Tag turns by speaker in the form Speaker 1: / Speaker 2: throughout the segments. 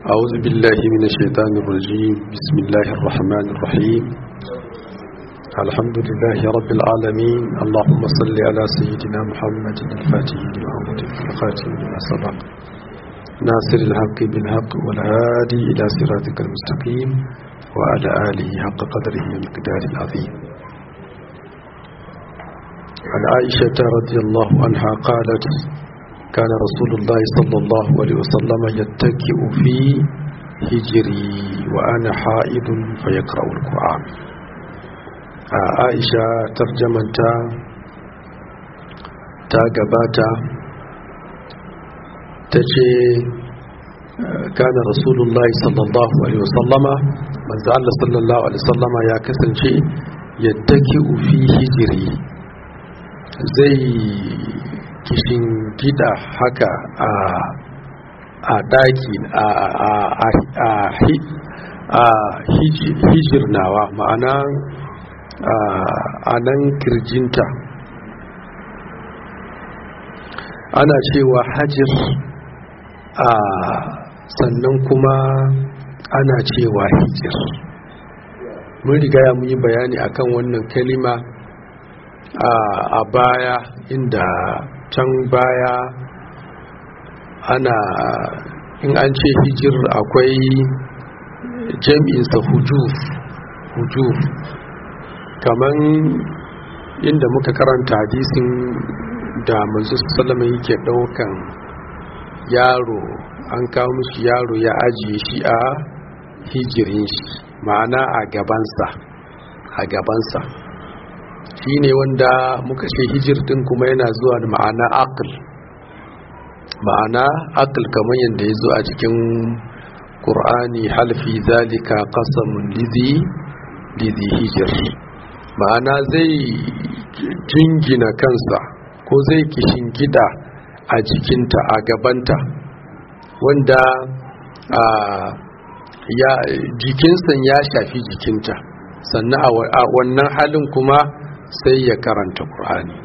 Speaker 1: أعوذ بالله من الشيطان الرجيم بسم الله الرحمن الرحيم الحمد لله رب العالمين اللهم صل على سيدنا محمد الفاتح لما أغلق الخاتم لما سبق ناصر الحق بالحق والهادي إلى صراطك المستقيم وعلى آله حق قدره ومقدار العظيم عن عائشة رضي الله عنها قالت كان رسول الله صلى الله عليه وسلم يتكئ في هجري وأنا حائض فيقرأ القرآن عائشة ترجمتا تاقباتا تجي كان رسول الله صلى الله عليه وسلم من زعل صلى الله عليه وسلم يا كسن شيء يتكئ في هجري زي kishin gida haka a a daki a hijir nawa ma'ana a nan kirjinta ana cewa hajir a sannan kuma ana cewa hijir mun riga ya mun yi bayani akan wannan kalima a baya inda can baya ana in an ce hijir akwai jam'insa hujuf hujuf kaman inda muka karanta hadisin da manzo sallama yake daukan yaro an kawo mishi yaro ya ajiye shi a hijirin shi ma'ana a gabansa a gabansa shi ne wanda muka ce hijir din kuma yana zuwa da ma'ana akil ma'ana akil kamar yadda ya zo a cikin ƙur'ani halfi zalika qasamun lizi lizi hijir ma'ana zai jingina kansa ko zai kishin gida a jikinta a gabanta wanda ya jikinsa ya shafi jikinta sannan a wannan halin kuma sai ya karanta ƙur'ani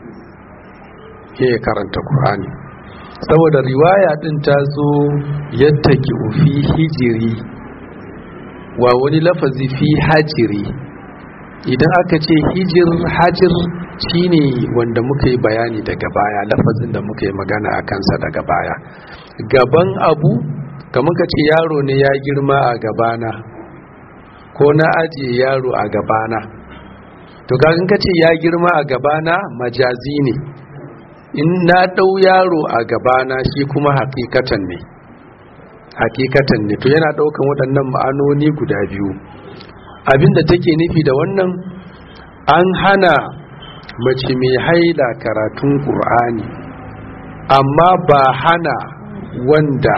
Speaker 1: ya karanta ƙur'ani saboda riwaya ɗin ta zo yadda ki fi hijiri wa wani lafazi fi hajiri idan aka ce hijir hajir shine wanda muka yi bayani daga baya lafazin da muka yi magana a kansa daga baya gaban abu kamar ka ce yaro ne ya girma a gabana ko na ajiye yaro a gabana to kagan kace ya girma a gabana majazi ne in na dau yaro a gabana shi kuma hakikatan ne hakikatan ne to yana daukan waɗannan ma'anoni guda biyu abinda take nufi da wannan an hana mace mai haila karatun ƙur'ani amma ba hana wanda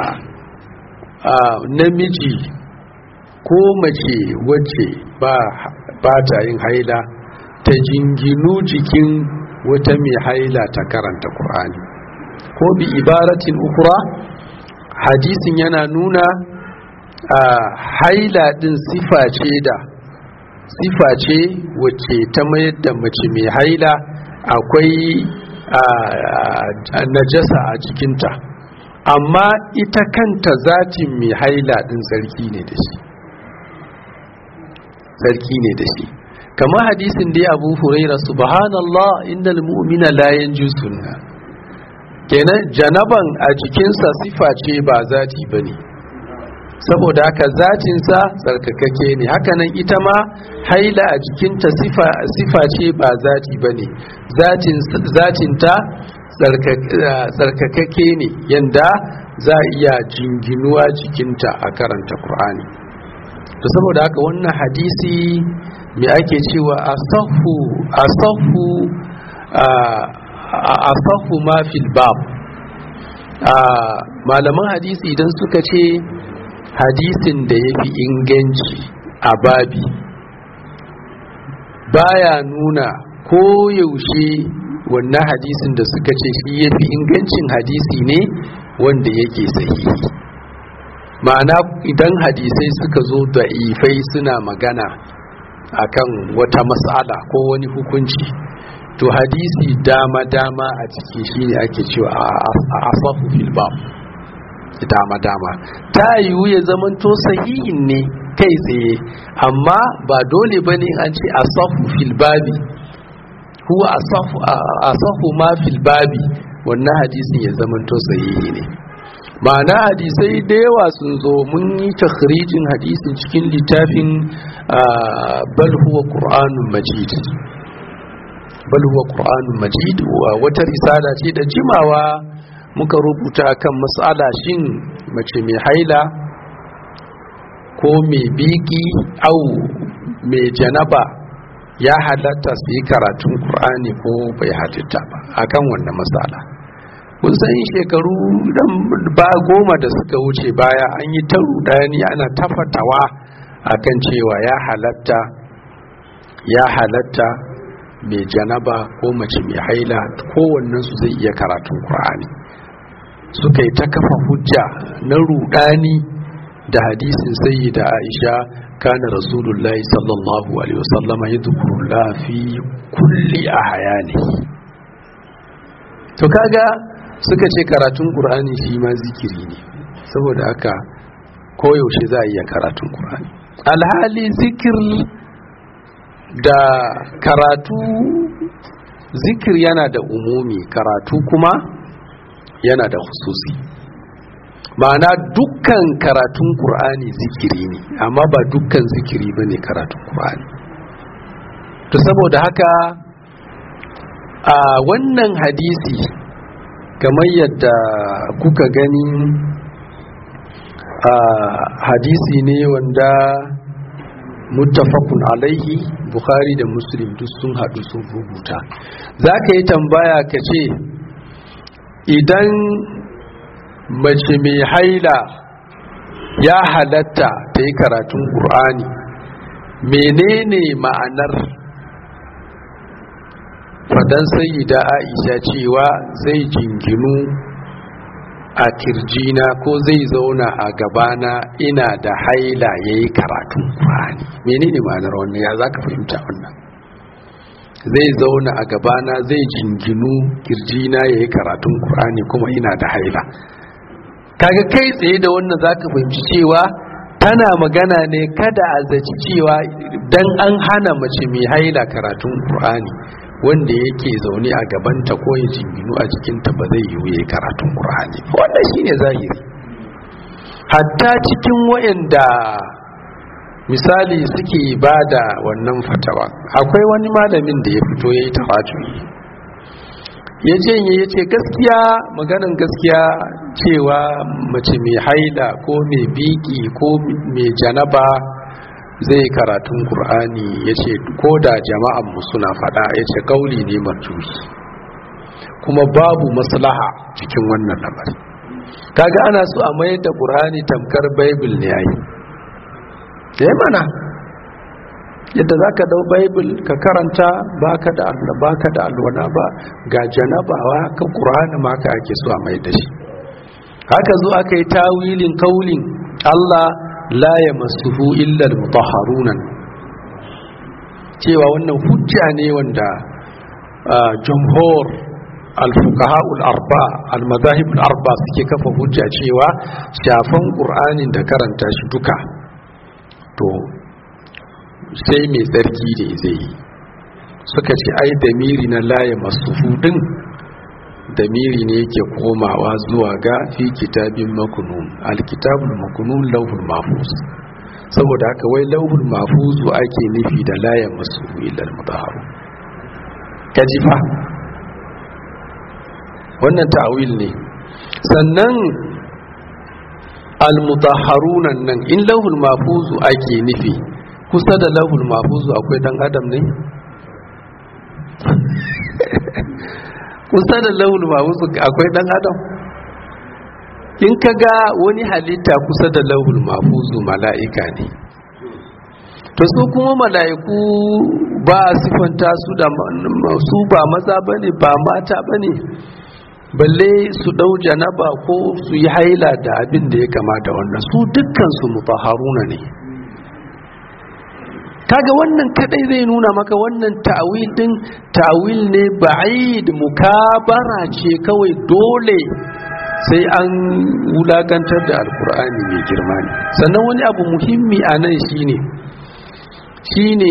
Speaker 1: namiji ko mace wacce ba ta yin haila ta jinginu jikin wata mai haila ta karanta Kur'ani. ko bi ibaratin ukura hadisin yana nuna a haila din sifa ce da sifa ce wacce ta mayar da mace mai haila akwai najasa a jikinta amma ita kanta zatin mai haila din sarki ne da shi sarki ne da shi kamar hadisin da ya abu huraira subhanallah innal mu'mina la yanjusunna kenan janaban a jikinsa sifa ce ba zati bane saboda haka zatinsa tsarkakake ne hakanan ita ma haila a jikinta sifa sifa ce ba zati bane zatin zatinta tsarkakake ne yanda za a iya jinginuwa jikinta a karanta qur'ani to saboda haka wannan hadisi me ake cewa asahu asahu asahu ma fil bab malaman hadisi idan suka ce hadisin da ya fi inganci a babi baya nuna ko yaushe wannan hadisin da suka ce shi ya fi ingancin hadisi ne wanda yake sahihi ma'ana idan hadisai suka zo da ifai suna magana akan wata matsala ko wani hukunci to hadisi dama-dama a ciki shine ake cewa a asafu fil bab dama-dama ta yiwu ya zamanto sahihin ne kai tsaye amma ba dole ba ne an ce asafu filbabi huwa asafu ma filbabi wannan hadisin ya zamanto sahihi ne ma'ana hadisai da yawa sun zo mun yi takhrijin hadisin cikin littafin bal huwa qur'anun majid bal huwa qur'anun majid wata risala ce da jimawa muka rubuta kan matsala shin mace mai haila ko mai biki au mai janaba ya halatta su yi karatun qur'ani ko bai halitta ba akan wannan matsala kun san shekaru dan ba goma da suka wuce baya an yi ta rudani ana tafatawa akan cewa ya halatta ya halatta mai janaba ko mace mai haila kowannen su zai iya karatun qur'ani suka yi ta kafa hujja na rudani da hadisin sayyida aisha kana rasulullahi sallallahu alaihi wasallam yadhkurullah fi kulli ahyani to kaga suka ce karatun qur'ani shi ma zikiri ne saboda haka koyaushe za a iya karatun qur'ani alhali zikir da karatu zikir yana da umumi karatu kuma yana da hususi ma'ana dukkan karatun ƙur'ani zikiri ne amma ba dukkan zikiri ba ne karatun ƙur'ani to saboda haka a wannan hadisi kamar yadda kuka gani a hadisi ne wanda muttafaqun alaihi bukhari da muslim duk sun haɗu sun rubuta za ka yi tambaya ka ce idan mace mai haila ya halatta ta yi karatun ƙur'ani menene ma'anar fadan sayyida aisha cewa zai jinginu a kirjina ko zai zauna a gabana ina da haila ya yi karatun ƙur'ani menene ma'anar wannan ya za ka fahimta wannan zai zauna a gabana zai jinginu kirjina ya yi karatun ƙur'ani kuma ina da haila kaga kai tsaye da wannan za ka fahimci cewa tana magana ne kada a zaci cewa dan an hana mace mai haila karatun ƙur'ani wanda yake zaune a gabanta ko ya jinginu a jikinta ba zai yiwu ya karatun ƙur'ani wannan shine zahiri hatta cikin wayanda misali suke ba da wannan fatawa akwai wani malamin da ya fito ya yi tawajuri ya janye ya ce gaskiya maganan gaskiya cewa mace mai haida ko mai biki ko mai janaba zai karatun Kur'ani ya ce ko da jama'anmu suna fada ya ce kauli ne marjuhi kuma babu maslaha cikin wannan lamari kaga ana so a mayar da Kur'ani tamkar bible ne yayi ya mana yadda za ka dau bible ka karanta baka da baka da alwana ba ga janabawa ka Kur'ani ma ka ake so a mai da shi haka zo aka yi tawilin kaulin Allah la ya masuhu illal mutahharunan cewa wannan hujja ne wanda jumhur al-fuqaha al-arba al-madahib al-arba suke kafa hujja cewa shafan qur'anin da karanta shi duka to sai mai tsarki ne zai yi suka ce ai damiri na la ya masuhu din damiri ne yake komawa zuwa ga fi kitabin makunun alkitabul makunun lauhul mahfuz saboda haka wai lauhul mahfuz ake nufi da layan masu ilal mutahharu kaji fa wannan ta'awil ne sannan almutahharuna nan in lauhul mahfuz ake nufi kusa da lauhul mahfuz akwai dan adam ne kusa da launin mahfuzu akwai dan adam in ka ga wani halitta kusa da launin mahfuzu mala'ika ne to su kuma mala'iku ba a sifanta su da su ba maza bane ba mata bane balle su dau janaba ko su yi haila da abin da ya kamata wannan su dukkan su mutahharuna ne kaga wannan kadai zai nuna maka wannan ta'wil din ta'wil ne ba'id mukabara ce kawai dole sai an wulakantar da alkur'ani mai girma ne sannan wani abu muhimmi a nan shine shine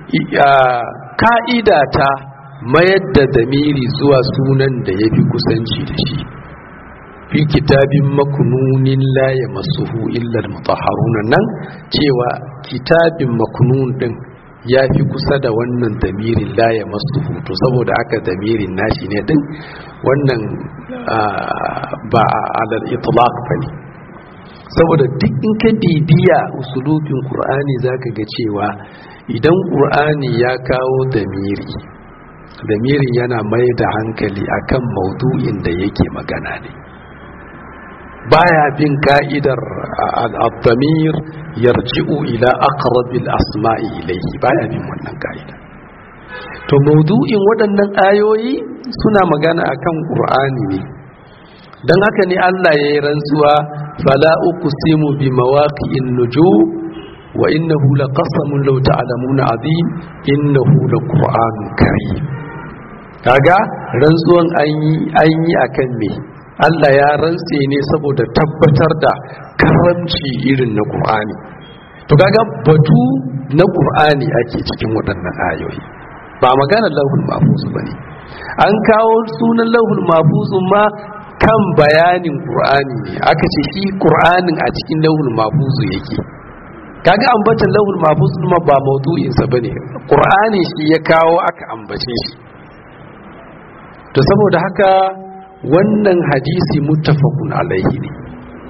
Speaker 1: ka'ida ta mayar da damiri zuwa sunan da ya fi kusanci da shi fi kitabin makununin laye masuhu illar mutaharuna nan cewa kitabin makunun din ya fi kusa da wannan damirin laye masuhu to saboda aka damirin nashi ne din wannan ba alal itlaq ba ne saboda duk in ka bibiya usulubin qur'ani zaka ga cewa idan qur'ani ya kawo damiri damirin yana mai da hankali akan maudu'in da yake magana ne baya bin ka'idar al-damir yarji'u ila aqrabil asma'i ilayhi baya bin wannan ka'ida to maudu'in waɗannan ayoyi suna magana akan qur'ani ne dan haka ne Allah ya yi rantsuwa fala uqsimu bi mawaqi'in nujum wa innahu laqasamun law ta'lamuna azim innahu laqur'anun karim kaga rantsuwan an yi akan me Allah ya rantse ne saboda tabbatar da karamci irin na Qur'ani to kaga batu na Qur'ani ake cikin waɗannan ayoyi ba magana lauhul mahfuz bane an kawo sunan lauhul mahfuz ma kan bayanin Qur'ani ne aka ce shi Qur'anin a cikin lauhul mahfuz yake kaga ambatan lauhul mahfuz ma ba maudu'in sa bane Qur'ani shi ya kawo aka ambace shi to saboda haka wannan hadisi muttafaqun alaihi ne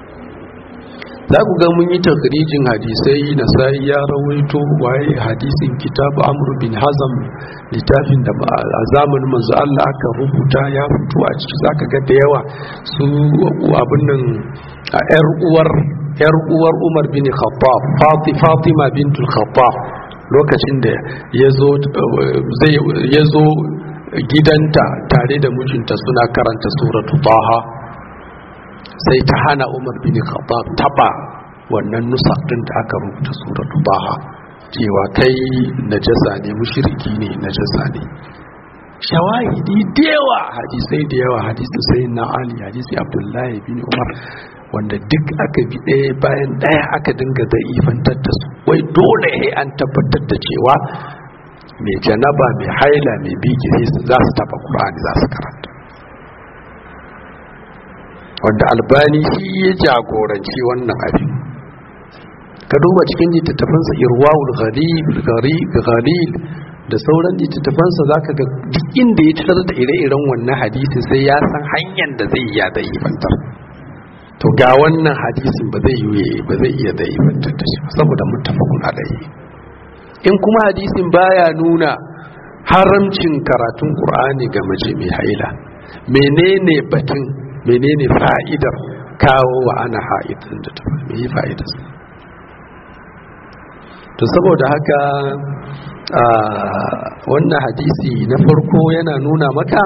Speaker 1: za ku ga mun yi takrijin hadisai na sai ya rawaito waye hadisin kitabu amr bin hazam littafin da a zamanin manzo Allah aka rubuta ya fito a ciki zaka ga da yawa su abin nan a yar uwar yar uwar Umar bin Khattab Fatima bintul Khattab lokacin da yazo zai yazo gidanta tare da mijinta suna karanta suratu taha sai ta hana umar bin khattab taba wannan nusar din da aka rubuta suratu taha cewa kai najasa ne mushriki ne najasa ne shawahidi da yawa hadisai da yawa hadisi sai na ali hadisi abdullahi bin umar wanda duk aka bi ɗaya bayan ɗaya aka dinga za'ifantar da su wai dole an tabbatar da cewa mai janaba mai haila mai biki za su taba ƙur'ani za su karanta wanda albani shi ya jagoranci wannan abin ka duba cikin littattafansa irwawul ghalil da sauran littattafansa za ka ga duk inda ya tarar da ire-iren wannan hadisi sai ya san hanyar da zai iya da ifantar to ga wannan hadisin ba zai yi ba zai iya da ifantar da shi saboda muttafaqun alayhi in kuma hadisin baya nuna haramcin karatun qur'ani ga mace mai haila menene batun menene fa'idar kawo wa ana ha'idin da ta mai fa'idar to saboda haka wannan hadisi na farko yana nuna maka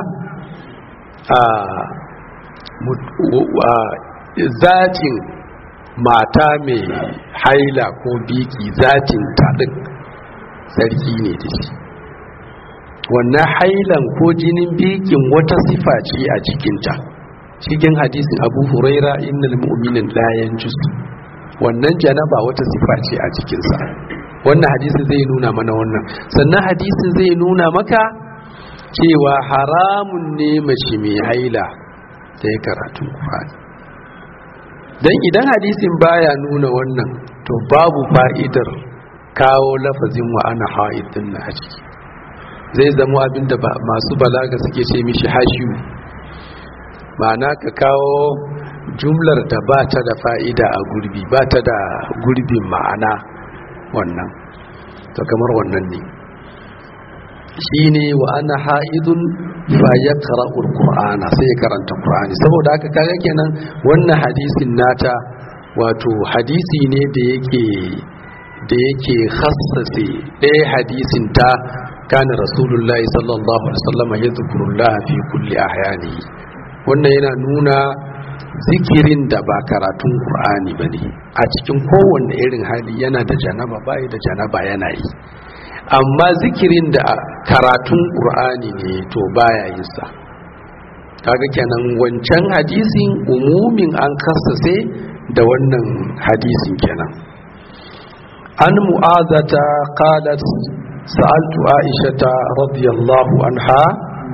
Speaker 1: zatin mata mai haila ko biki zatin taɗin sarki ne da shi wannan hailan ko jinin bikin wata sifa ce a cikinta cikin hadisin abu huraira innal mu'minin la yanjus wannan janaba wata sifa ce a cikinsa wannan hadisin zai nuna mana wannan sannan hadisin zai nuna maka cewa haramun ne mace mai haila ta yi karatun Qur'ani dan idan hadisin baya nuna wannan to babu fa'idar kawo lafazin wa ana haidin na a ciki zai zama abinda masu balaga suke ce mishi hashiyu ma'ana ka kawo jumlar da ba ta da fa'ida a gurbi ba ta da gurbin ma'ana wannan to kamar wannan ne shi ne wa ana ha'idun fa ya kara'ul ƙur'ana sai ya karanta ƙur'ani saboda haka kaga kenan wannan hadisin nata wato hadisi ne da yake da yake hassase ɗaya hadisin ta kana rasulullahi sallallahu alaihi wasallam ya zukurullah fi kulli ahyani wannan yana nuna zikirin da ba karatun qur'ani bane a cikin kowanne irin hali yana da janaba bai da janaba yana yi amma zikirin da karatun qur'ani ne to baya yin sa kaga kenan wancan hadisin umumin an kasase da wannan hadisin kenan an mu'azata qalat sa'altu aishata radiyallahu anha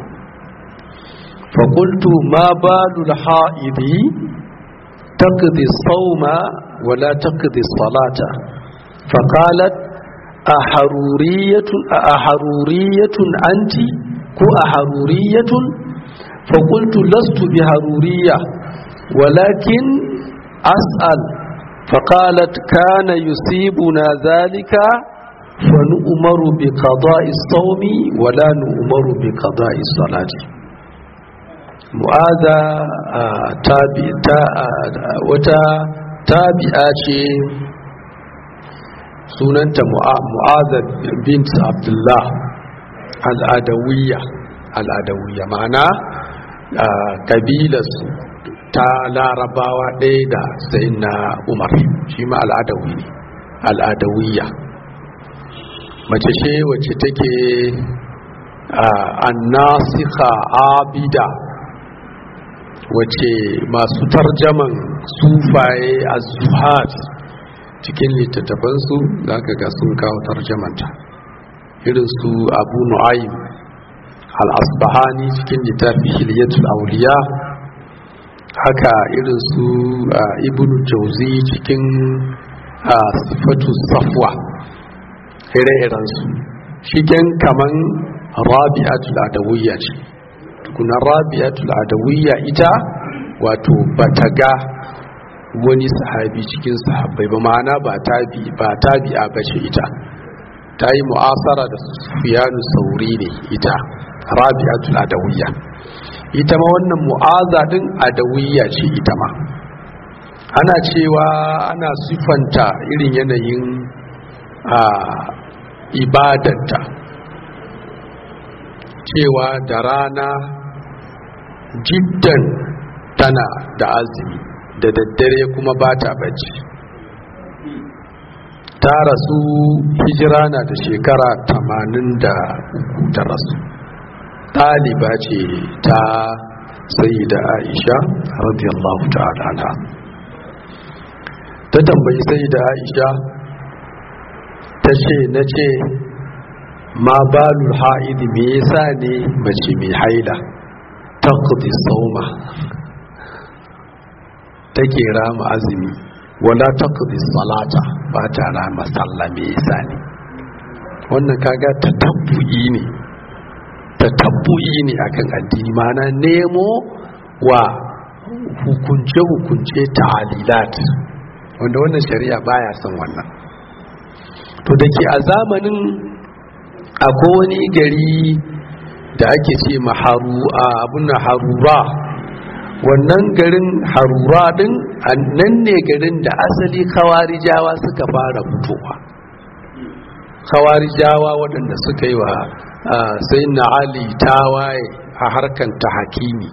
Speaker 1: فقلت ما بال الحائض تقضي الصوم ولا تقضي الصلاة فقالت أحرورية أحرورية أنت كو أحرورية فقلت لست بحرورية ولكن أسأل فقالت كان يصيبنا ذلك فنؤمر بقضاء الصوم ولا نؤمر بقضاء الصلاة mu'aza wata tabi'a ce sunanta mu'aza bint abdullah al'adawiyya al'adawiyya ma'ana kabilarsu ta larabawa ɗaya da sai na umar shi ma al'adawi ne al'adawiyya mace ce wacce take annasika abida wace masu tarjaman sufaye a zuhat cikin littattafansu za ka ga sun kawo tarjamanta irin su abu nu'aym al-asbahani cikin littafi hilyatul auliya haka irin su ibn jauzi cikin sifatu safwa ire-irensu shigen kaman rabi'atul adawiyya ce tukuna rabi'atul adawiyya ita wato bata ga wani sahabi cikin sahabbai ba ma'ana ba tabi ba tabi'a bace ita ta yi mu'asara da sufiyanu sauri ne ita rabi'atul adawiyya ita ma wannan mu'aza din adawiyya ce ita ma ana cewa ana sifanta irin yanayin a ibadanta cewa da rana jiddan tana da azumi da daddare kuma ba ta bacci ta rasu hijira na da shekara tamanin da uku ta rasu ɗaliba ce ta sai da aisha radiyallahu ta'ala anha ta tambayi sai da aisha ta ce na ce ma balul ha'idi me yasa ne mace mai haila taqdi sauma take rama azumi wala taqdi salata ba ta rama sallah me yasa ne wannan kaga tatabbu'i ne tatabbu'i ne akan addini mana nemo wa hukunce hukunce ta'alilat wanda wannan shari'a baya son wannan to dake a zamanin akwai wani gari da ake ce maharu a abin harura wannan garin harura din nan ne garin da asali kawarijawa suka fara fitowa kawarijawa waɗanda suka yi wa sai na ali tawaye a harkan ta hakimi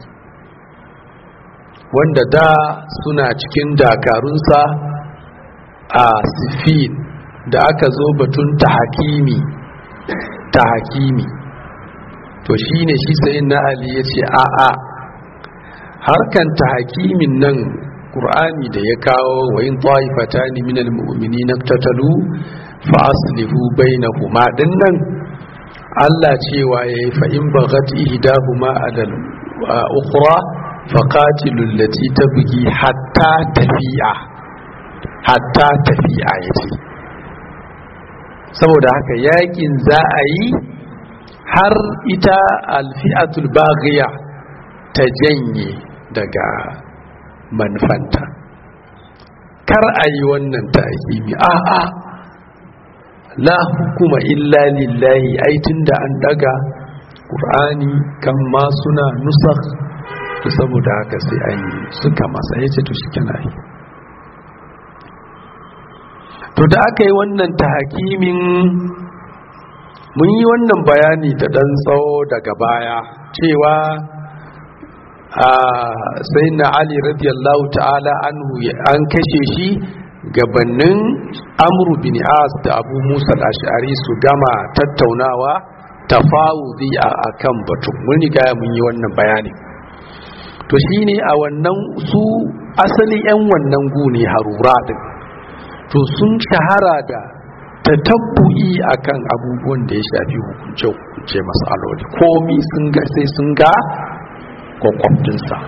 Speaker 1: wanda da suna cikin dakarunsa a sifin da aka zo batun ta hakimi ta hakimi to shi ne shi sai na ali ya ce a'a harkan ta hakimin nan ƙur'ani da ya kawo wa yin ta'ifata ne minal mu'mini na tattalu fa aslihu bainahuma din nan Allah cewa ya yi fa'in bagat ihdahuma alal ukhra fa qatilul lati tabghi hatta tafi'a hatta tafi'a yace saboda haka yakin za a yi har ita alfi'atul baghiya ta janye daga manufanta kar a yi wannan ta'akimi a'a la hukuma illa lillahi ai tunda an daga qur'ani kan ma suna nusakh to saboda haka sai an yi suka masa yace to shi kana yi to da aka yi wannan tahakimin mun yi wannan bayani da ɗan tsawo daga baya cewa a sai na ali radiyallahu ta'ala an kashe shi gabanin amru bin as da abu musa al-ash'ari su gama tattaunawa tafawudi a kan batun mun riga mun yi wannan bayani to shine a wannan su asali 'yan wannan gune harura din to sun shahara da tatabbu'i akan abubuwan da ya shafi hukunce-hukunce matsaloli komi sun ga sai sun ga kwakwabtinsa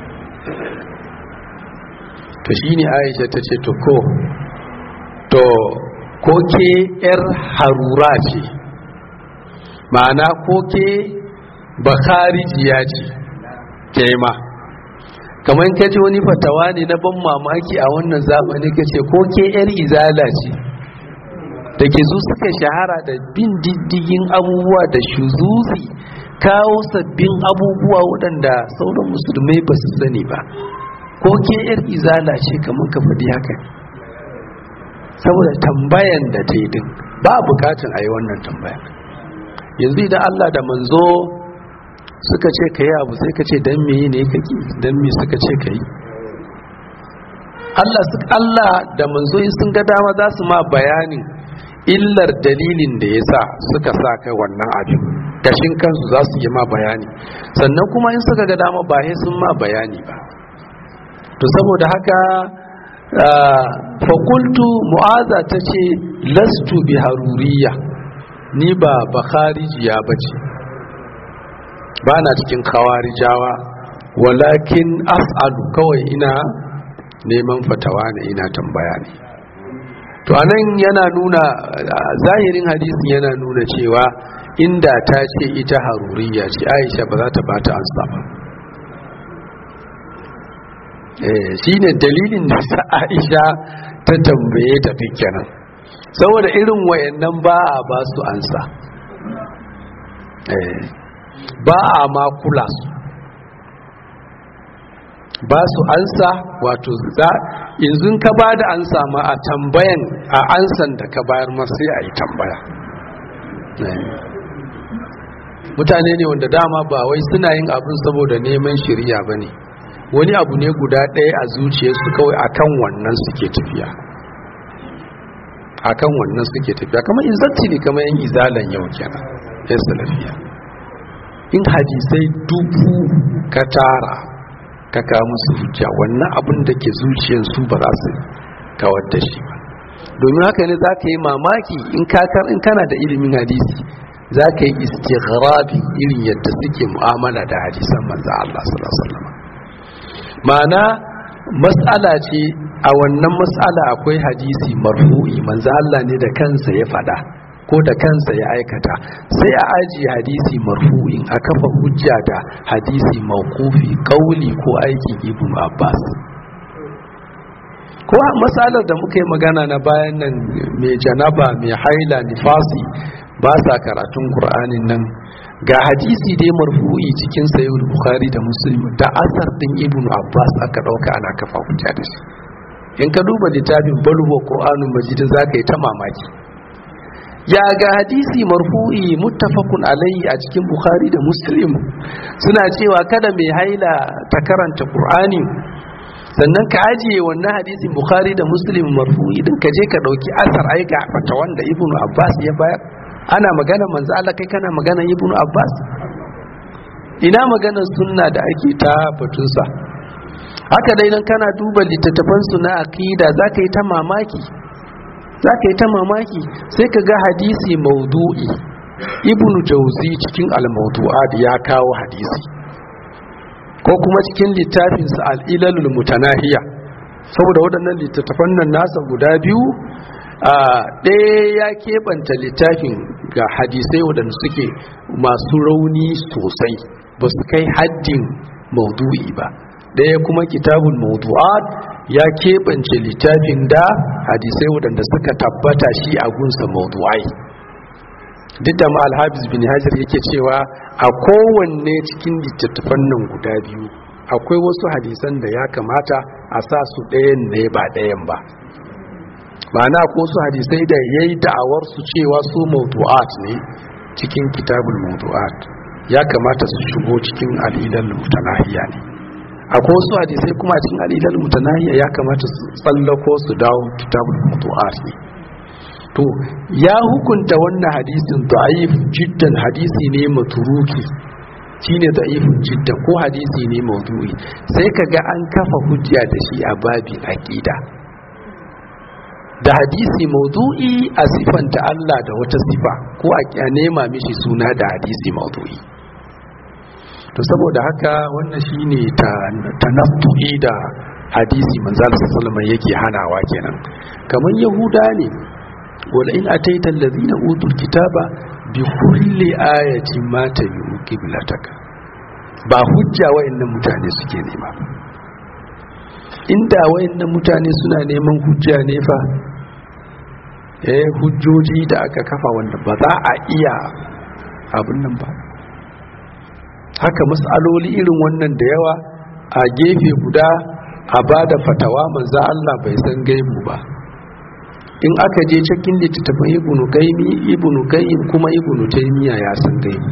Speaker 1: to shine aisha ta ce to ko to ko ke 'yar harura ce ma'ana ko ke bakarijiya ce ke ma kamar ka ji wani fatawa ne na ban mamaki a wannan zamani ka ce ko ke 'yar izala ce da ke su suka shahara da bin diddigin abubuwa da shuzuzi kawo sabbin abubuwa waɗanda sauran musulmai ba su sani ba ko ke 'yar izala ce kamar ka faɗi haka saboda tambayan da ta yi din ba bukatun a yi wannan tambayan yanzu idan allah da manzo suka ce ka yi abu sai ka ce don me ne ka ki don me suka ce ka yi Allah Allah da manzo sun ga dama za su ma bayanin illar dalilin da ya sa suka sa kai wannan abin gashin kansu za su yi ma bayani sannan kuma in suka ga dama ba sun ma bayani ba to saboda haka fakultu mu'aza ta ce lastu bi haruriya ni ba bakharijiya ba ce ba na cikin kawarijawa walakin as'alu kawai ina neman fatawa ne ina tambaya ne to anan yana nuna zahirin hadisin yana nuna cewa inda ta ce ita haruriya ce aisha ba za ta bata ansa ba shi ne dalilin da sa aisha ta tambaye ta kenan saboda irin wayannan ba a ba su ansa ba a ma kula su ba su ansa wato za yanzu ka ba da ansa ma a tambayan a ansan da ka bayar ma sai a yi tambaya mutane ne wanda dama ba wai suna yin abin saboda neman shirya ba ne wani abu ne guda ɗaya a zuciyarsu kawai akan wannan suke tafiya akan wannan suke tafiya kamar izatti ne kamar yin izalan yau kenan ya salafiya in hadisai dubu ka tara ka kawo musu hujja wannan abin da ke zuciyarsu ba za su kawar da shi ba domin haka ne za ka yi mamaki in kakar in kana da ilimin hadisi za ka yi istighrabi irin yadda suke mu'amala da hadisan manzo Allah sallallahu alaihi wasallam ma'ana mas'ala ce a wannan mas'ala akwai hadisi marfu'i manzo Allah ne da kansa ya fada ko da kansa ya aikata sai a ajiye hadisi marfu'in a kafa hujja da hadisi mawqufi kauli ko aikin ibn Abbas ko matsalar da muka yi magana na bayan nan mai janaba mai haila nifasi ba sa karatun qur'anin nan ga hadisi dai marfu'i cikin sayyid bukhari da muslim da asar din ibn abbas aka dauka ana kafa hujja da shi in ka duba littafin balwa qur'anul majid zaka yi ta mamaki ya ga hadisi marfu'i muttafaqun alayhi a cikin bukhari da muslim suna cewa kada mai haila ta karanta qur'ani sannan ka ajiye wannan hadisin bukhari da muslim marfu'i din ka je ka dauki asar ai ga fata wanda ibnu abbas ya bayar ana magana manzo Allah kai kana magana ibnu abbas ina magana sunna da ake ta batunsa haka dai nan kana duba littattafan su na aqida zaka yi ta mamaki zaka yi ta mamaki sai ka ga hadisi maudu'i ibnu jauzi cikin al-mawdu'at ya kawo hadisi ko kuma cikin littafinsa al'ilalul mutanahiya saboda waɗannan littattafan nan nasa guda biyu a ɗaya ya keɓanta littafin ga hadisai waɗanda suke masu rauni sosai ba su kai haddin maudu'i ba ɗaya kuma kitabun maudu'at ya keɓance littafin da hadisai waɗanda suka tabbata shi a gunsa maudu'ai duk da ma alhabis bin hajar yake cewa a kowanne cikin littattafan nan guda biyu akwai wasu hadisan da ya kamata a sa su ɗayan ne ba ɗayan ba ma'ana ko su hadisai da ya yi da'awar su cewa su mawdu'at ne cikin kitabul mawdu'at ya kamata su shigo cikin al'ilal mutanahiya ne akwai wasu hadisai kuma cikin al'ilal mutanahiya ya kamata su tsallako su dawo kitabul mawdu'at ne to ya hukunta wannan hadisin da'if jiddan hadisi ne maturuki shine da'ifun jidda ko hadisi ne maudu'i sai kaga an kafa hujja da shi a babin aqida da hadisi maudu'i a sifanta Allah da wata sifa ko a nema mishi suna da hadisi maudu'i to saboda haka wannan shine ta tanaffu'i da hadisi manzal sallallahu yake hanawa kenan kamar yahuda ne wala in ataita allazina utul kitaba bi kulli ayatin ma tabi'u qiblataka ba hujja wayannan mutane suke nema inda wayannan mutane suna neman hujja ne fa eh hujjoji da aka kafa wanda ba za a iya abin nan ba haka mas'aloli irin wannan da yawa a gefe guda a ba da fatawa manzo Allah bai san gaibu ba in aka je cikin littattafan ibnu qayyim ibnu qayyim kuma ibnu taymiya ya san gaibu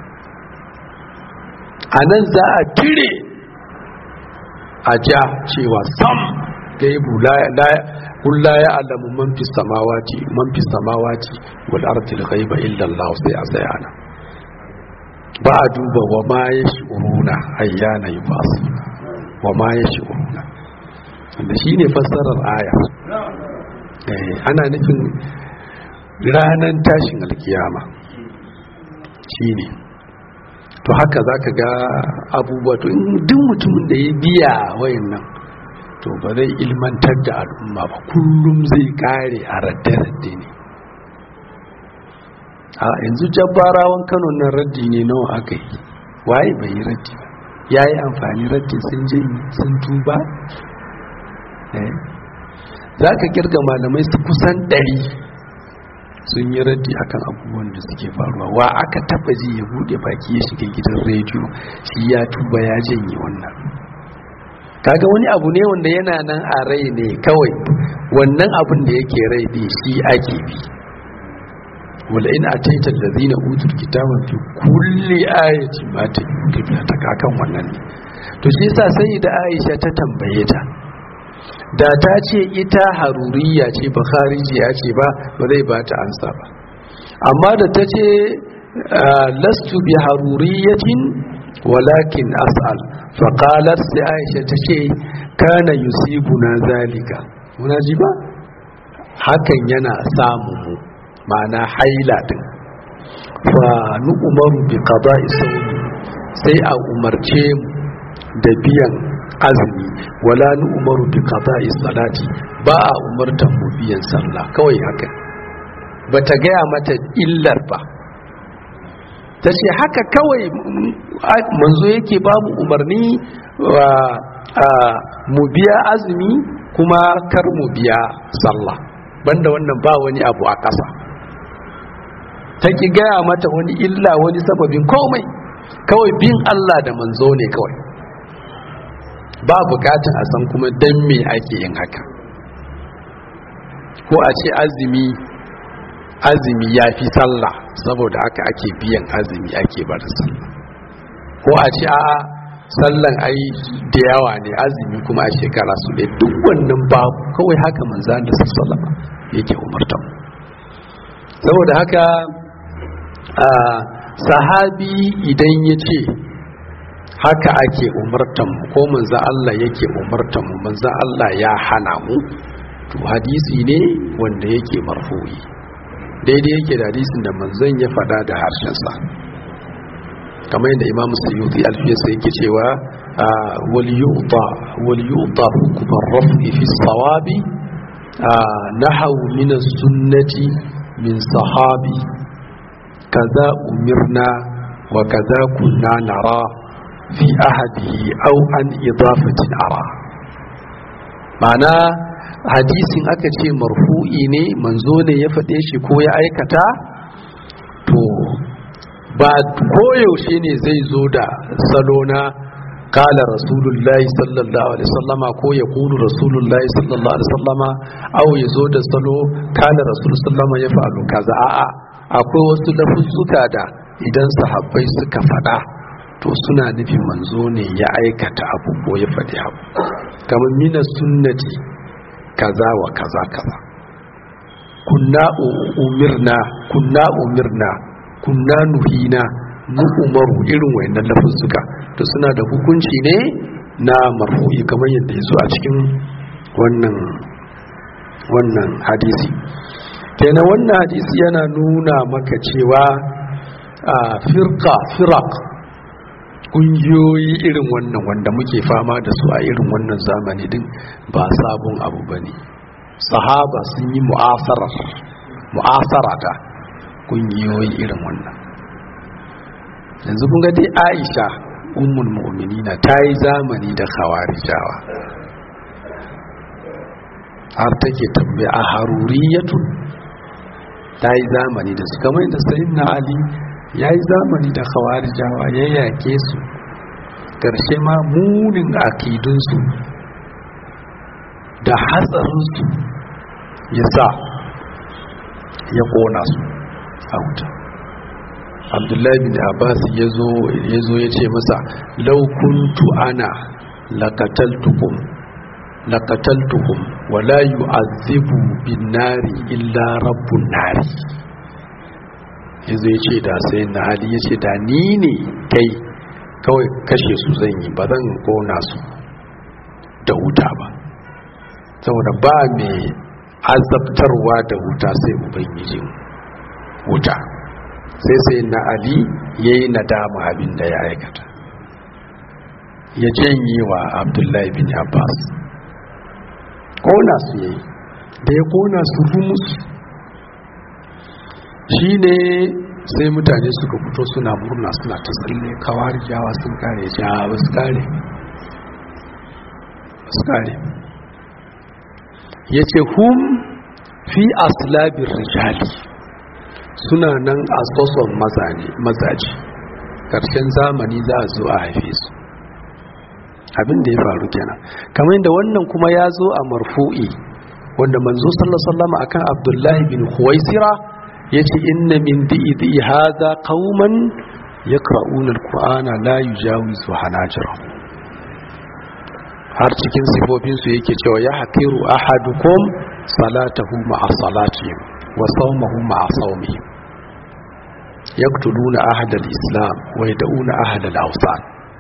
Speaker 1: anan za a tire a ja cewa sam gaibu la la kul la ya'lamu man fis samawati man fis samawati wal ardi al-ghaiba illa Allah sai a sai ana ba a duba wa ma yashuruna ayyana yubasuna wa ma yashuruna wanda shine fassarar aya ana nufin ranar tashin alkiyama shine to haka za ka ga abubuwa to duk mutumin da ya biya wayan nan to ba zai ilmantar da al'umma ba kullum zai kare a radde-radde ne a yanzu jabbarawan kano nan raddi ne nawa aka yi waye bai yi raddi ba ya yi amfani raddi sun jini sun tuba za ka kirga malamai su kusan ɗari sun yi raddi akan abubuwan da suke faruwa wa aka taba ji ya bude baki ya shiga gidan rediyo shi ya tuba ya janye wannan kaga wani abu ne wanda yana nan a rai ne kawai wannan abin da yake rai ne shi ake bi wala in ataita allazina utul kitaba fi kulli ayati ma ta ta kakan wannan ne to shi yasa sai da Aisha ta tambaye ta da ta ce ita haruriya ce ba kharijiya ce ba ba zai ba ta ansa ba amma da ta ce lastu bi haruriyatin walakin as'al faqalat sai aisha ta ce kana yusibuna zalika muna ji ba hakan yana samu mu ma'ana haila din fa nu'maru bi qada'i sawmi sai a umarce mu da biyan azumi wala nu umaru bi qada'i salati ba a umartan mu biyan sallah kawai haka bata gaya mata illar ba ta ce haka kawai manzo yake babu umarni mu biya azumi kuma kar mu biya sallah banda wannan ba wani abu a ƙasa ta ki gaya mata wani illa wani sababin komai kawai bin Allah da manzo ne kawai ba bukatun a san kuma dan me ake yin haka ko a ce azumi azumi ya fi sallah saboda haka ake biyan azumi ake barin sallah ko a ce a'a sallan ai da yawa ne azumi kuma a shekara su ne duk wannan babu kawai haka manzan da sallama yake umartan saboda haka a sahabi idan ya ce haka ake umartan mu ko manzo Allah yake umartan mu manzo Allah ya hana mu to hadisi ne wanda yake marfu'i daidai yake da hadisin da manzon ya faɗa da harshen sa kamar yadda Imam Suyuti alfiyarsa yake cewa wal yu'ta wal yu'ta hukm ar-raf'i fi as-sawabi nahaw min as-sunnati min sahabi kaza umirna wa kaza kunna nara fi ahadihi au an idafatin ara mana hadisin aka ce marfu'i ne manzo ne ya faɗe shi ko ya aikata to ba koyaushe ne zai zo da salo na kala rasulullahi sallallahu alaihi sallama ko ya kulu rasulullahi sallallahu alaihi sallama au ya zo da salo kala rasulullahi sallama ya fa'alu kaza a'a akwai wasu lafuzzuka da idan sahabbai suka faɗa to suna nufin manzo ne ya aikata abu ko ya faɗi abu kamar mina sunnati kaza wa kaza kaza kunna umirna kunna umirna kunna nuhina umaru irin wayannan lafuzzuka to suna da hukunci ne na marfu'i kamar yadda ya zo a cikin wannan wannan hadisi kenan wannan hadisi yana nuna maka cewa a firka firak kungiyoyi irin wannan wanda muke fama da su a irin wannan zamani din ba sabon abu ba ne sahaba sun yi mu'asara da kungiyoyi irin wannan yanzu kun ga dai aisha ummul mu'minina ta yi zamani da khawarijawa har take tambaya a haruriyatu ta yi zamani da su kamar da sayin na ali ya yi zamani da khawarijawa ya yake su ƙarshe ma munin akidunsu da hatsarinsu ya sa ya ƙona su a wuta abdullahi bin abbas ya zo ya ce masa laukuntu ana lakataltukum lakataltukum wala yu'azzibu bin nari illa rabbun nari yazo ya ce da sai na ali ya ce da ni ne kai kawai kashe su zan yi ba zan kona su da wuta ba saboda ba mai azabtarwa da wuta sai ubangijin wuta sai sai na ali ya yi nadama abin da ya aikata ya janye wa abdullahi bin abbas kona su yayi da ya kona su rumus shi ne sai mutane suka fito suna murna suna ta tsalle kawar jawa sun kare ja ba su kare ba su kare ya ce hum fi aslabin rijali suna nan a soson mazaje ƙarshen zamani za a zo a haife su abin da ya faru kenan kamar da wannan kuma ya zo a marfu'i wanda manzo sallallahu akan abdullahi bin huwaisira ya ce inna min di'i haza qauman yaqra'una alqur'ana la yujawizu hanajira har cikin sifofin su yake cewa ya hakiru ahadukum salatahu ma'a salatihim wa sawmahu ma'a sawmihim yaqtuluna ahada al-islam wa yad'una ahada al-awsan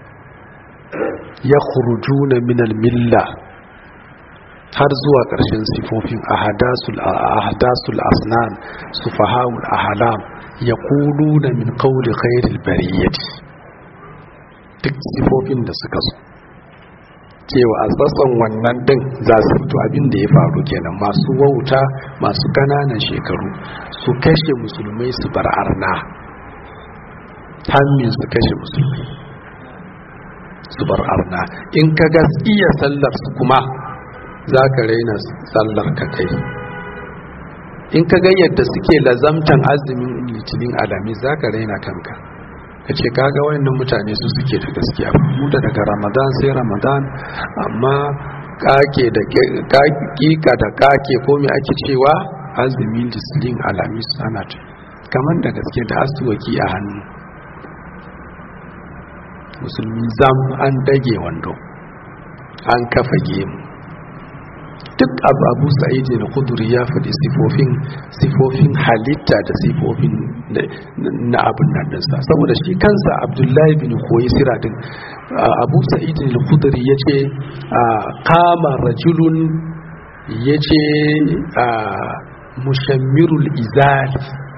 Speaker 1: yakhrujuna min al-milla har zuwa ƙarshen sifofin ahadasul asnan sufahawul ahlam ya na min qawli khairil bariyati duk sifofin da suka so cewa a tsatson wannan din za su fito abin da ya faru kenan masu wauta masu ƙananan shekaru su kashe musulmai su bar arna hammin su kashe musulmai su bar arna in ka ga iya sallar su kuma za ka raina sallar ka kai in ka ga yadda suke lazamtan azumin litinin alami za ka raina kanka ka ce kaga wayannan mutane su suke da gaskiya mu da daga ramadan sai ramadan amma kake da kika da kake ko me ake cewa azumin litinin alami ana ta kamar da gaske da asuwaki a hannu musulmi zam an dage wando an kafa gemu duk abu abu sa'id da kuduri ya faɗi sifofin sifofin halitta da sifofin na abin nan dinsa saboda shi kansa abdullahi bin koyi siradin abu sa'id da kuduri ya ce kama rajulun ya ce mushammirul izari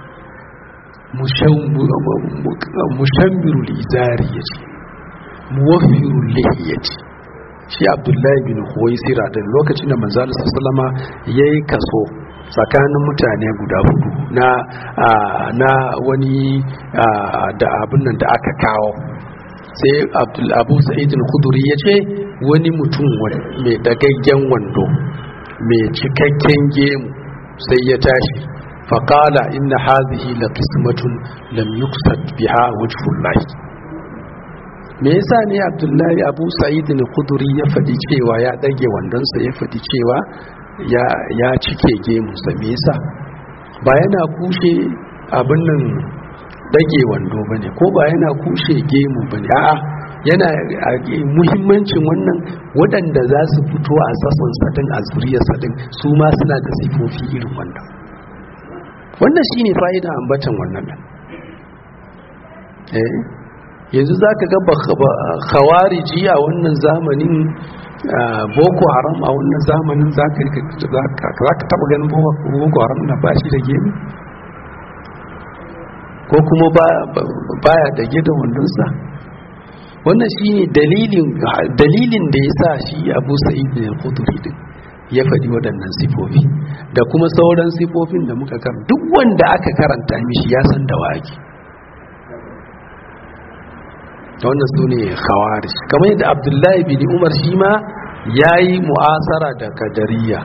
Speaker 1: mushammirul izari ya ce muwafirul lihiyati shi abdullahi bin huwaisira da lokacin da manzo sallama yayi kaso tsakanin mutane guda hudu na na wani da abin nan da aka kawo sai abdul abu sa'id al-khudri yace wani mutum mai dagaggen wando mai cikakken gemu sai ya tashi faqala inna hadhihi la qismatun lam yuqsad biha wajhullahi me yasa ne abdullahi abu sa'id ne kuduri ya faɗi cewa ya ɗage wandonsa ya faɗi cewa ya cike gemunsa me yasa ba yana kushe abin nan ɗage wando ba ne ko ba yana kushe gemu ba ne a'a yana muhimmancin wannan waɗanda za su fito a sassan sadin a zuriyar sadin su ma suna da sifofi irin wannan wannan shine fa'ida ambatan wannan yanzu za ka ga khawariji a wannan zamanin boko haram a wannan zamanin za ka taba ganin boko haram na bashi da gemi ko kuma baya dage da wandonsa wannan shi ne dalilin da ya sa shi abu sa'id da kuduri din ya faɗi waɗannan sifofi da kuma sauran sifofin da muka kan duk wanda aka karanta mishi ya san da wake wannan su ne khawari kamar yadda abdullahi bin umar shi ma ya yi mu'asara da kadariya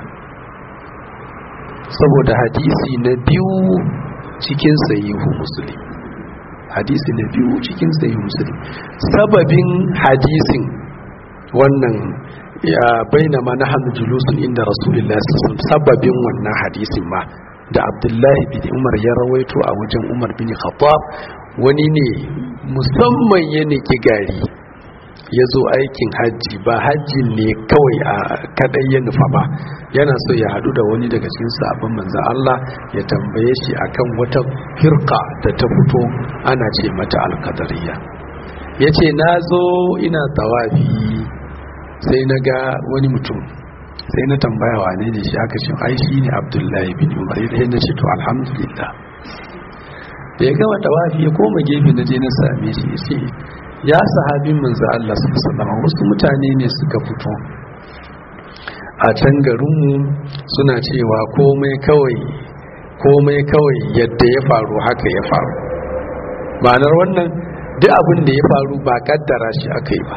Speaker 1: saboda hadisi na biyu cikin sayihu musulmi hadisi na biyu cikin sayihu musulmi sababin hadisin wannan ya baina ma na hannu julusun inda rasulullah sababin wannan hadisin ma da abdullahi bin umar ya rawaito a wajen umar bin khattab wani ne musamman ya niki gari ya zo aikin hajji ba hajjin ne kawai a kadai ya nufa ba yana so ya hadu da wani daga cikin sabon manzan Allah ya tambaye shi akan wata firka da ta fito ana ce mata alkadariya ya ce na zo ina tawafi sai na ga wani mutum sai na tambaya wane ne shi aka ce ai shi ne abdullahi bin umar ya na ce to alhamdulillah da ya gama tawafi ya koma gefe na je na same shi ya ce ya sahabin manzo Allah sallallahu wasu mutane ne suka fito a can garinmu suna cewa komai kawai komai kawai yadda ya faru haka ya faru ma'anar wannan duk abin da ya faru ba kaddara shi aka yi ba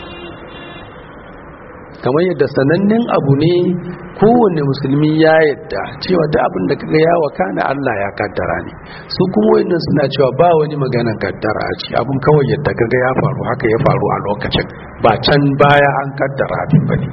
Speaker 1: kamar yadda sanannen abu ne kowane musulmi ya yadda cewa da abin da kaga ya wakana Allah ya kaddara ne su kuma wannan suna cewa ba wani maganan kaddara a ci abin kawai yadda kaga ya faru haka ya faru a lokacin ba can baya an kaddara abin bane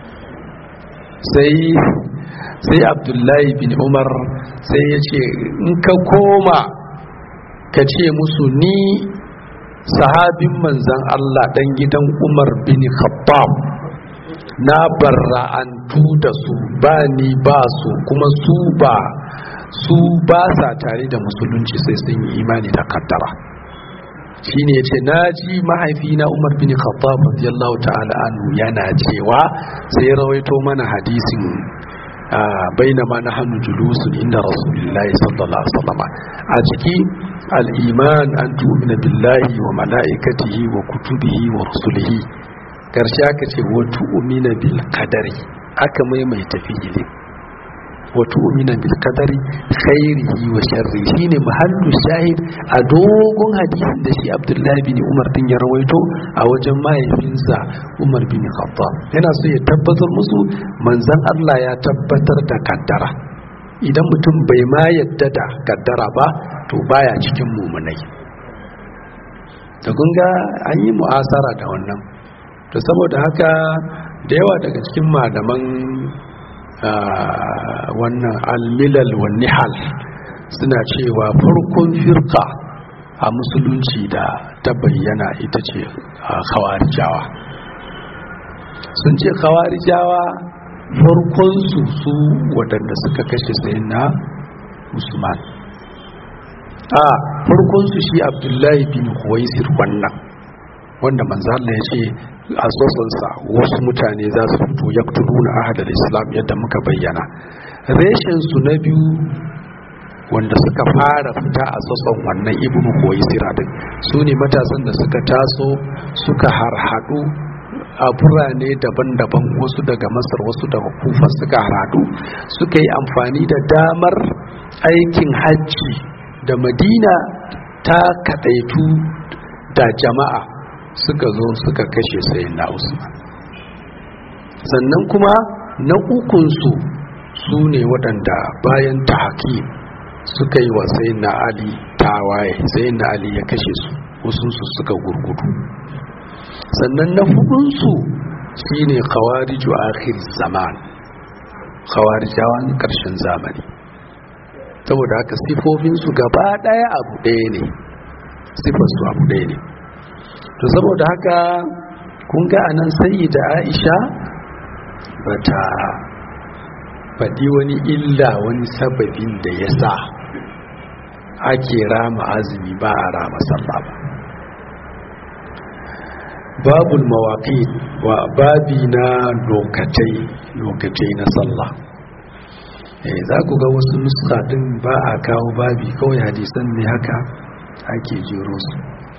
Speaker 1: sai sai Abdullahi bin Umar sai ya ce in ka koma ka ce musu ni sahabin manzan Allah dan gidan Umar bin Khattab na barra'antu da su ba ni ba su kuma su ba su ba sa tare da musulunci sai sun yi imani da kaddara shi ne ce na ji mahaifina umar bin khattab radiyallahu ta'ala anhu yana cewa sai rawaito mana hadisin bainama na hannu julusun inda rasulullahi sallallahu alaihi wasallam a ciki al-iman an tu'mina billahi wa mala'ikatihi wa kutubihi wa rusulihi karshe aka ce watu umina bil kadari aka maimaita fi'ili watu umina bil kadari khairihi wa sharri shine mahallu shahid a dogon hadisin da shi Abdullahi bin Umar din ya rawaito a wajen mahaifinsa Umar bin Khattab yana so ya tabbatar musu manzon Allah ya tabbatar da kaddara idan mutum bai ma yadda da kaddara ba to baya cikin mumunai da kun ga an yi mu'asara da wannan to saboda haka da yawa daga cikin malaman wannan almilal wa nihal suna cewa farkon firka a musulunci da ta bayyana ita ce khawarijawa sun ce khawarijawa farkonsu su waɗanda suka kashe sayin na usman a farkonsu shi abdullahi bin huwaisir wannan wanda manzala ya ce a tsotsinsa wasu mutane za su fito ya na ahadar islam yadda muka bayyana reshensu na biyu wanda suka fara fita a tsotson wannan ibn koyi siradin su ne matasan da suka taso suka harhaɗu a birane daban-daban wasu daga masar wasu daga kufa suka harhaɗu suka yi amfani da damar aikin hajji da madina ta kaɗaitu da jama'a suka zo suka kashe sayin na usman sannan kuma na ukunsu su ne waɗanda bayan ta haƙi suka yi wa sayin na ali tawaye sayin na ali ya kashe su wasunsu suka gurgudu sannan na hudunsu shi ne kawariju akhir zaman kawarijawan ƙarshen zamani saboda haka sifofinsu gaba ɗaya abu ɗaya ne sifarsu abu ɗaya ne to saboda haka kun ga anan sai da aisha bata faɗi wani illa wani sababin da ya sa ake rama azumi ba a rama sallah ba babul mawaƙi wa babi na lokatai lokatai na sallah eh za ku ga wasu nuska din ba a kawo babi kawai hadisan ne haka ake jero su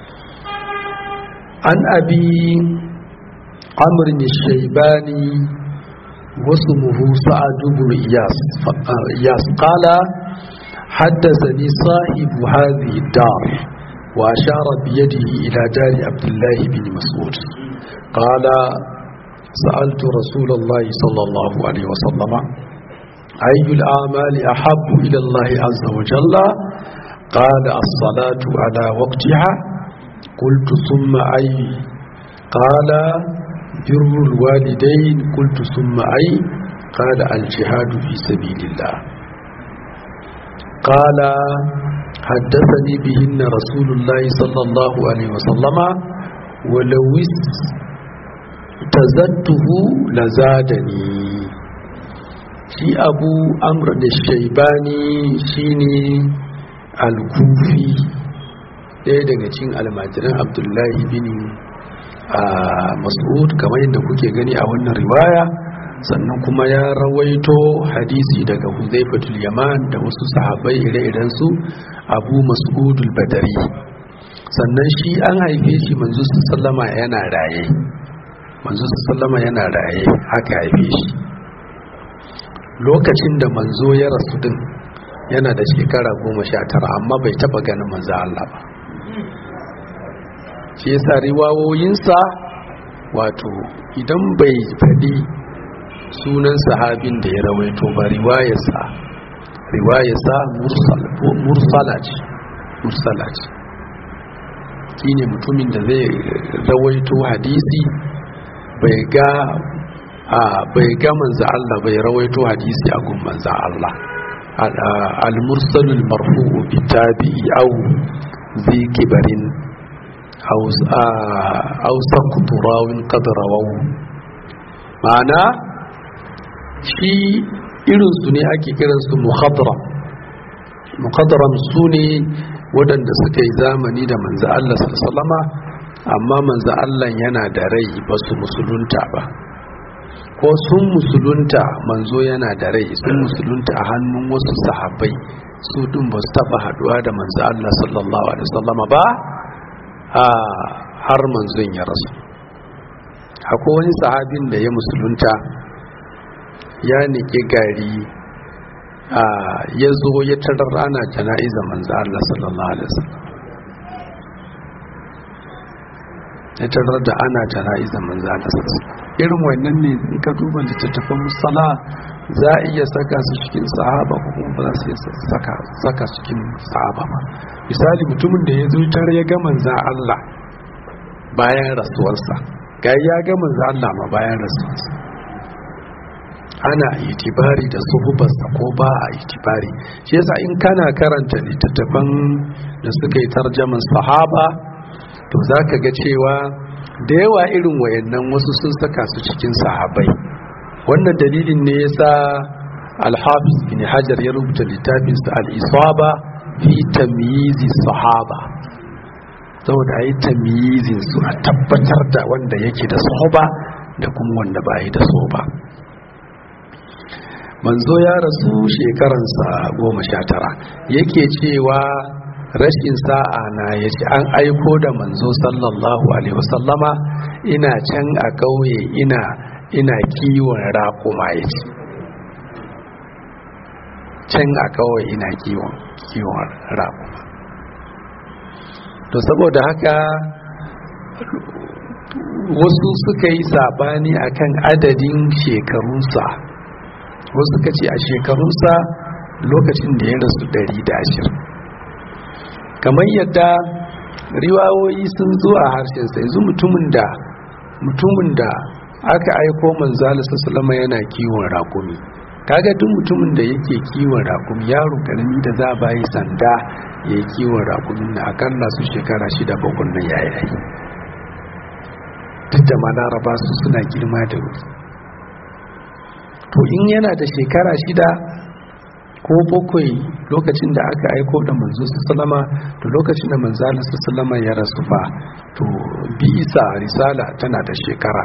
Speaker 1: an abi amrin shaibani wasu muhu sa'ad ibn iyas iyas qala حدثني صاحب هذه الدار وأشار بيده إلى دار عبد الله بن مسعود قال سألت رسول الله صلى الله عليه وسلم أي الأعمال أحب إلى الله عز وجل قال الصلاة على وقتها قلت ثم أي قال بر الوالدين قلت ثم أي قال الجهاد في سبيل الله قال حدثني بهن رسول الله صلى الله عليه وسلم ولو تزدته لزادني shi abu amr da shaibani shine al-kufi ɗaya daga cikin almajiran abdullahi bin mas'ud kamar yadda kuke gani a wannan riwaya sannan kuma ya rawaito hadisi daga huzaifatul yaman da wasu sahabbai ire-iren su abu mas'udul badari sannan shi an haife shi manzo sallama yana raye manzo sallama yana raye haka haife shi lokacin da manzo ya rasu din yana da shekara goma sha tara amma bai taba ganin manzo Allah ba shi yasa riwawoyinsa wato idan bai faɗi sunan sahabin da ya rawaito ba riwayarsa riwayarsa mursala ce mursala ce shine mutumin da zai rawaito hadisi bai ga a bai ga manzo Allah bai rawaito hadisi a gun manzo Allah al-mursalul marfu'u bi tabi'i aw zi kibarin aw aw saqtu rawin qad rawahu ma'ana shi irin su ne ake kiran su muhadram muhadram su ne waɗanda suka yi zamani da manzo Allah sallallahu alaihi amma manzo Allah yana da rai ba su musulunta ba ko sun musulunta manzo yana da rai sun musulunta a hannun wasu sahabbai su din ba su taba haduwa da manzo Allah sallallahu alaihi wasallama ba a har manzon ya rasu akwai wani sahabin da ya musulunta ya nike gari a ya zo ya tarar ana jana'iza manzo Allah sallallahu alaihi wasallam ya tarar da ana jana'iza manzo Allah sallallahu alaihi wasallam irin wannan ne in ka duba littattafan musala za a iya saka su cikin sahaba ko kuma ba za su iya saka saka cikin sahaba ba misali mutumin da ya zo tare ya ga manzo Allah bayan rasuwarsa ga ya ga manzo Allah ma bayan rasuwarsa ana itibari da suhubarsa ko ba a itibari shi yasa in kana karanta littattafan da suka yi tarjaman sahaba to za ka ga cewa da yawa irin wayannan wasu sun saka su cikin sahabai wannan dalilin ne yasa al-hafiz bin hajar ya rubuta littafinsa al-isaba fi tamyizi sahaba saboda ayi tamyizin su a tabbatar da wanda yake da soba da kuma wanda ba yi da soba manzo ya rasu shekaransa goma sha tara yake cewa rashin sa'a na ya ce an aiko da manzo sallallahu alaihi wasallama ina can a ƙauye ina ina kiwon raƙuma ya ce can a ƙauye ina kiwon kiwon raƙuma to saboda haka wasu suka yi sabani akan adadin shekarunsa wasu suka ce a shekarunsa lokacin da ya rasu 120 kamar yadda riwawoyi sun zo a harshensa yanzu mutumin da mutumin da aka aiko manzala sassalama yana kiwon rakumi kaga duk mutumin da yake kiwon rakumi yaro karami da za a bayi sanda ya yi kiwon rakumin na akalla su shekara shida bakwai na yayi duk da ma laraba su suna girma da wuri to in yana da shekara shida ko bakwai lokacin da aka aiko da manzo sallama to lokacin da manzalin sallama ya rasu fa to bisa risala tana da shekara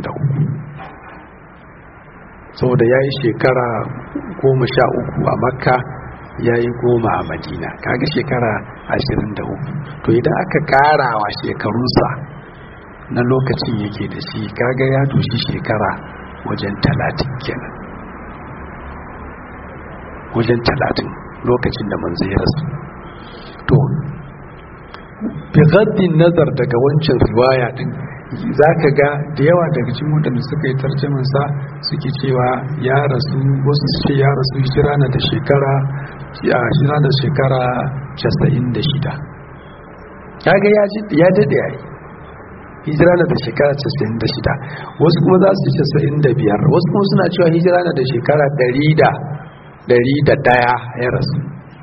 Speaker 1: 23 saboda ya yi shekara goma sha uku a makka ya yi goma a madina kaga shekara 23 to idan aka karawa shekarunsa na lokacin yake da shi kaga ya doshi shekara wajen talatin kenan wajen talatin lokacin da manzo ya rasu to bigaddin nazar daga wancan riwaya din za ka ga da yawa daga cikin waɗanda suka yi tarjamansa suke cewa ya rasu wasu su ce ya rasu hijira na da shekara a hijira da shekara 96 kaga ya daɗe ya yi hijira na da shekara 96 wasu kuma za su ce 95 wasu kuma suna cewa hijira na da shekara 101 ya rasu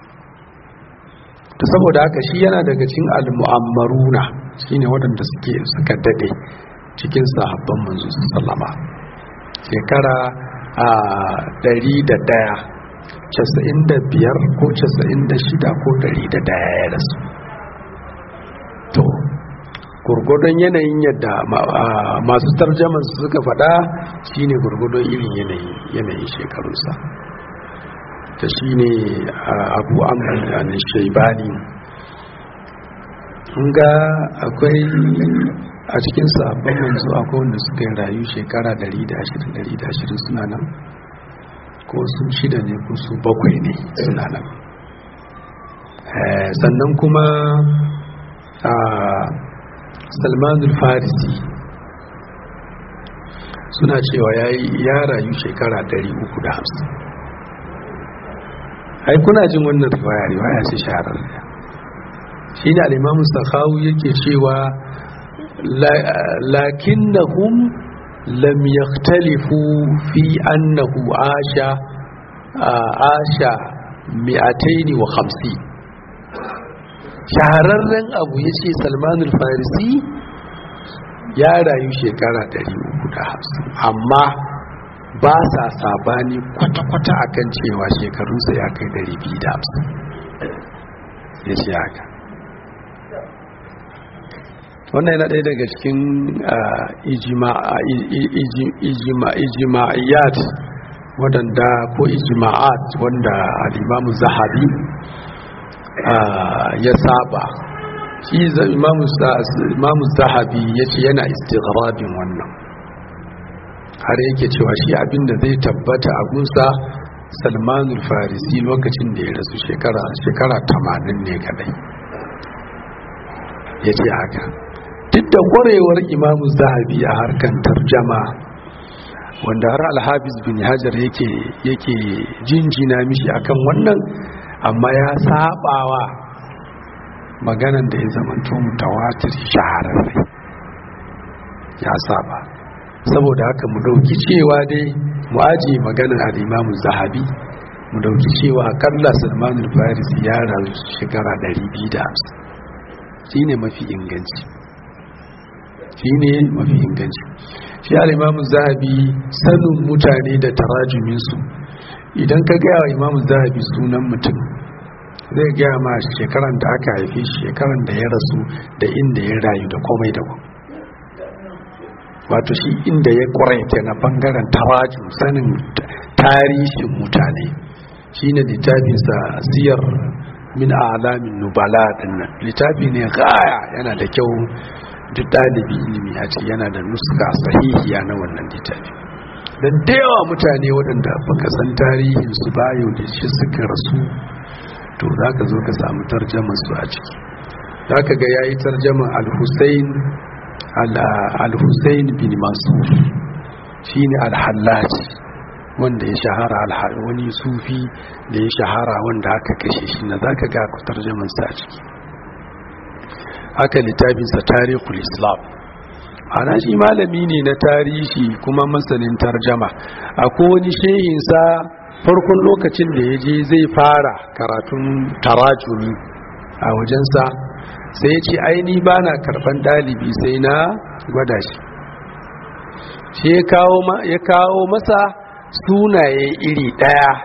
Speaker 1: ta saboda haka shi yana daga cikin al-mu'ammaruna shine waɗanda suke suka dade cikin sahabban manzo sallama shekara a 101 95 ko 96 ko 101 ya rasu to gurgudun yanayin yadda masu tarjaman suka faɗa shine gurgudun irin yanayin shekarunsa ta shi ne abu amurka shaibani ga akwai a cikin sabon manzo akwai wanda suka yi rayu shekara 120-120 suna nan ko su shida ne ko su bakwai ne suna nan sannan kuma a salmanul farisi suna cewa ya rayu shekara 350 ai kuna jin wannan riwaya riwaya ce shahararra shi ne al'imamu sakhawu yake cewa lakinnahum lam yaktalifu fi annahu asha asha mi'ataini wa hamsi shahararren abu ya ce salmanul farisi ya rayu shekara 350 amma ba sa sabani kwata-kwata akan cewa shekarunsa ya kai 250 ya ce haka wannan yana ɗaya daga cikin ijima'iyat waɗanda ko ijima'at wanda alimamu zahabi ya saba shi imamu zahabi ya ce yana istighrabin wannan har yake cewa shi abinda zai tabbata a gunsa salmanul farisi lokacin da ya rasu shekara tamanin ne kadai ya ce haka duk da kwarewar imamu zahabi a harkan tarjama wanda har alhabis bin hajar yake yake jinjina mishi akan wannan amma ya sabawa maganan da ya zamanto mutawatir shahararre ya saba saboda haka mu dauki cewa dai mu aje maganar al-Imam Zahabi mu dauki cewa akalla Salman al-Farisi ya rayu shekara 250 shine mafi inganci shine mafi inganci shi al-Imam Zahabi sanin mutane da tarajumin su idan ka ga Imam Zahabi sunan mutum zai gaya ma shekaran da aka haife shekaran da ya rasu da inda ya rayu da komai da komai wato shi inda ya kwaraita na bangaren tarajin sanin tarihin mutane shi ne littafinsa siyar min alamin nubala dinnan littafi ne gaya yana da kyau duk ɗalibi ilimi a ce yana da nuska sahihiya na wannan littafi don da yawa mutane waɗanda baka san tarihinsu ba yau da shi suka rasu to za ka zo ka samu tarjaman su a ciki za ka ga ya yi tarjaman al-hussein al-hussein bin masur shi ne al-hallaji wanda ya shahara wani sufi da ya shahara wanda aka kashe shi na za ka ga ku tarjaman sa a ciki haka littafinsa tarihul islam ana shi malami ne na tarihi kuma masanin tarjama akwai wani shehinsa farkon lokacin da ya je zai fara karatun tarajumi a wajensa sai ya ce aini ba na karban dalibi sai na gwada shi shi ya kawo masa sunaye iri daya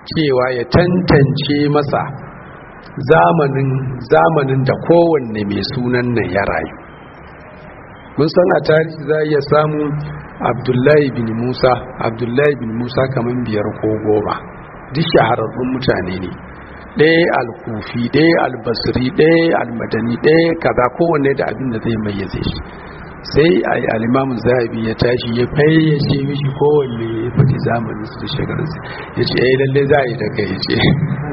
Speaker 1: cewa ya tantance masa zamanin zamanin da kowanne mai sunan nan ya rayu mun san a tarihi za a iya samun abdullahi bin musa abdullahi bin musa kamar biyar ko goma duk shahararrun mutane ne ɗaya alkufi ɗaya albasiri ɗaya almadani ɗaya kaza kowanne da abin da zai mayyaze shi sai a yi alimamun zahabi ya tashi ya fayyace mishi kowanne ya faɗi zamanin su da shekarunsa ya ce ya lalle za a yi daga ya ce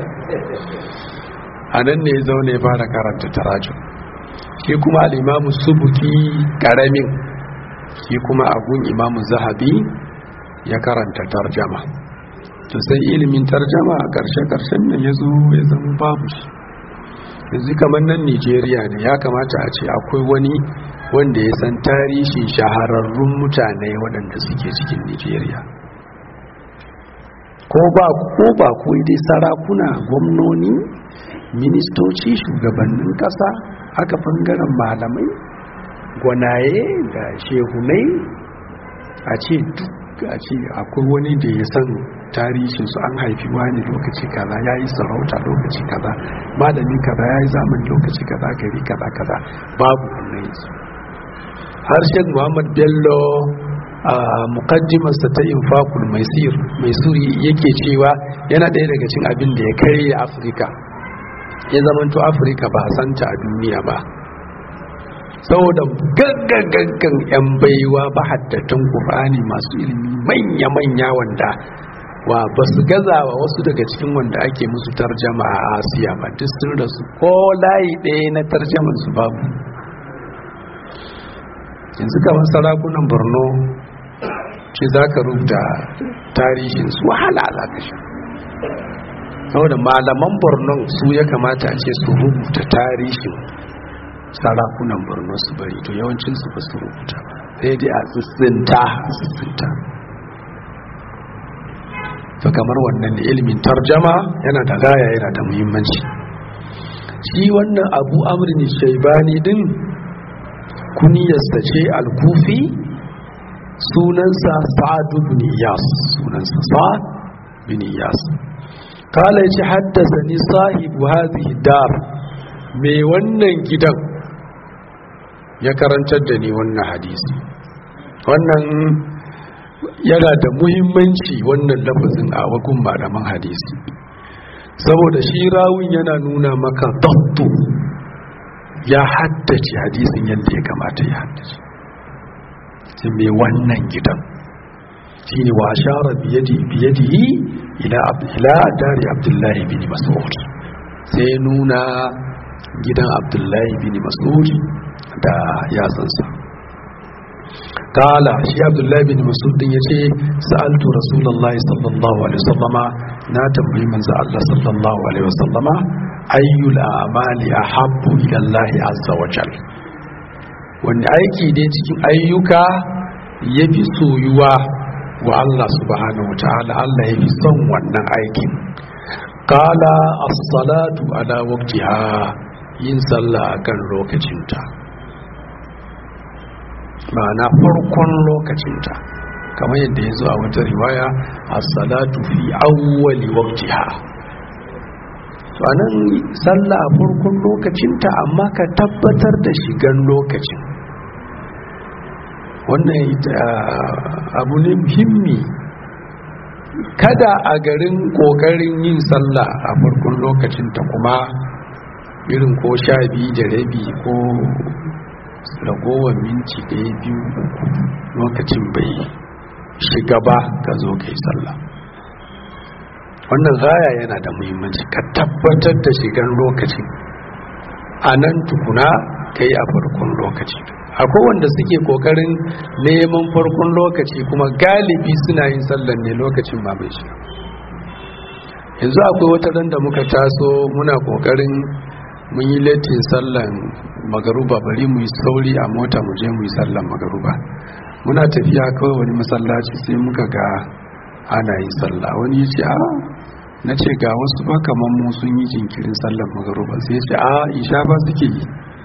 Speaker 1: a nan ne ya zaune ya fara karanta tarajun shi kuma alimamun subuki ƙaramin shi kuma agun imamun zahabi ya karanta tarjama to sai ilimin tarjama a ƙarshe-ƙarshen nan ya zo ya zama babu shi yanzu kamar nan nigeria ne ya kamata a ce akwai wani wanda ya san tarihin shahararrun mutane waɗanda suke cikin nigeria ko ba ko ba ko dai sarakuna gwamnoni ministoci shugabannin ƙasa haka bangaren malamai gwanaye da shehunai a ce duk a ce akwai wani da ya san tarihin su an haifi wani lokaci kaza ya yi sarauta lokaci kaza malami kaza ya yi zamani lokaci kaza gari kaza kaza babu wannan yanzu harshen muhammad bello a mukaddimarsa ta infakul mai suri yake cewa yana ɗaya daga cin abin da ya karya afirka ya zamanto afirka ba santa a duniya ba saboda gaggagaggan 'yan baiwa ba haddatan ƙufani masu ilimi manya-manya wanda wa ba su gazawa wasu daga cikin wanda ake musu tarjama a asiya ba duk sun rasu ko layi ɗaya na tarjaman su babu yanzu kamar sarakunan borno ce za ka rubuta tarihin su wahala za ka sha saboda malaman borno su ya kamata a ce su rubuta tarihin sarakunan borno su bari to yawancinsu ba su rubuta sai dai a tsitsinta tsitsinta to kamar wannan da ilimin tarjama yana da gaya yana da muhimmanci shi wannan abu amrin shaibani din kuniyarsa ce al-kufi sunansa sa'ad ibn iyas sunansa sa'ad ibn iyas kala yace haddathani sahibu hadhihi dar me wannan gidan ya karantar da ni wannan hadisi wannan yana da muhimmanci wannan lafazin a wagun malaman hadisi saboda shi rawun yana nuna maka dabtu ya haddace hadisin yadda ya kamata ya haddace shi mai wannan gidan shi ne wa shara biyadihi ila dari abdullahi bin mas'ud sai nuna gidan abdullahi bin mas'ud da yatsansa kala shi abdullahi bin masud din yace sa'altu rasulullahi sallallahu alaihi wasallama na tambayi manzo Allah sallallahu alaihi wasallama ayyul a'mali ahabbu ila Allah azza wa jal wanda aiki dai cikin ayyuka yafi soyuwa wa Allah subhanahu wa ta'ala Allah yafi son wannan aikin kala as-salatu ala waqtiha yin sallah akan lokacinta ma'ana farkon lokacinta kamar yadda ya zo a wata riwaya as-salatu fi awwali waqtiha to anan sallah a farkon lokacinta amma ka tabbatar da shigan lokacin wannan abu ne muhimmi kada a garin kokarin yin sallah a farkon lokacinta kuma irin ko sha biyu da rabi ko ragowar minti ɗaya biyu uku lokacin bai shiga ba ka zo ka yi sallah wannan gaya yana da muhimmanci ka tabbatar da shigar lokacin a nan tukuna ka yi a farkon lokaci akwai wanda suke kokarin neman farkon lokaci kuma galibi suna yin sallan ne lokacin ma bai shiga yanzu akwai wata ran da muka taso muna kokarin mun yi latin sallan magaruba bari mu yi sauri a mota mu je mu yi sallan magaruba muna tafiya kawai wani masallaci sai muka ga ana yin sallah wani ya ce a na ce ga wasu ba kamar mu sun yi jinkirin sallan magaruba sai ya ce a isha ba suke yi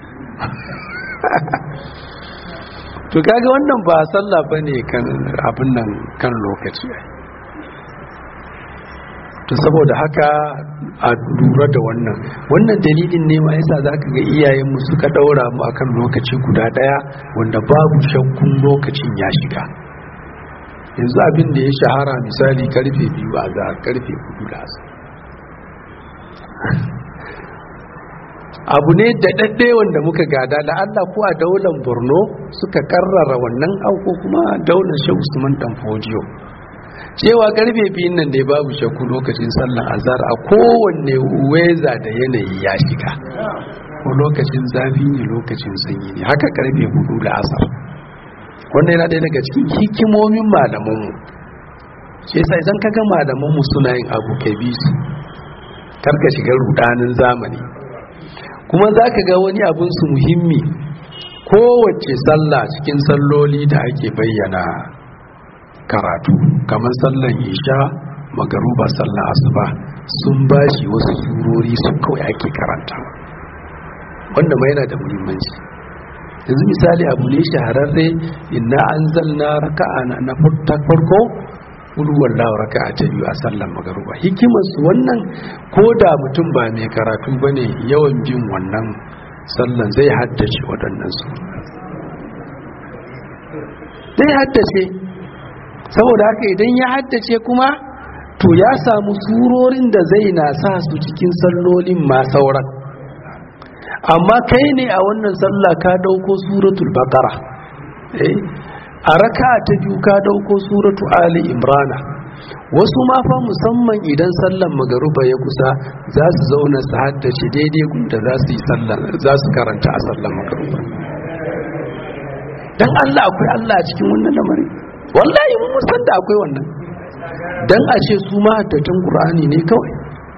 Speaker 1: to kaga wannan ba sallah ba ne kan abin nan kan lokaci to saboda haka a lura da wannan wannan dalilin ne ma yasa zaka ga iyayenmu suka daura mu akan lokaci guda daya wanda babu shakkun lokacin ya shiga yanzu abin da ya shahara misali karfe biyu a za karfe hudu da asa abu ne da daɗe wanda muka gada da Allah ko a daular borno suka karrara wannan auko kuma daular shehu usman dan fodiyo cewa karfe biyun nan da babu shakku lokacin sallar azhar a kowanne weza da yanayi ya shiga ko lokacin zafi ne lokacin sanyi ne haka karfe hudu da asar wannan yana ɗaya daga cikin hikimomin malamanmu shi yasa idan kaga malamanmu suna yin abu kai bi su karka shiga rudanin zamani kuma za ka ga wani abin su muhimmi kowace sallah cikin salloli da ake bayyana karatu kamar sallan isha magaruba sallan asuba sun bashi wasu surori su kawai ake karanta wanda ma yana da muhimmanci yanzu misali abu ne shahararre inna an zalna raka'a na farko ulwar lawa raka'a ta biyu a sallan magaruba hikimarsu wannan ko da mutum ba mai karatu ba ne yawan bin wannan sallan zai haddace waɗannan su zai haddace saboda haka idan ya haddace kuma to ya samu surorin da zai na sa su cikin sallolin ma sauran amma kai ne a wannan sallah ka dauko suratul baqara eh a raka ta biyu ka dauko suratu ali imrana wasu ma fa musamman idan sallan magaruba ya kusa za su zauna su haddace daidai gunda za su yi sallan za su karanta a sallan magaruba dan Allah akwai Allah a cikin wannan lamari wallahi mun san da akwai wannan dan a ce su ma haddatan qur'ani ne kawai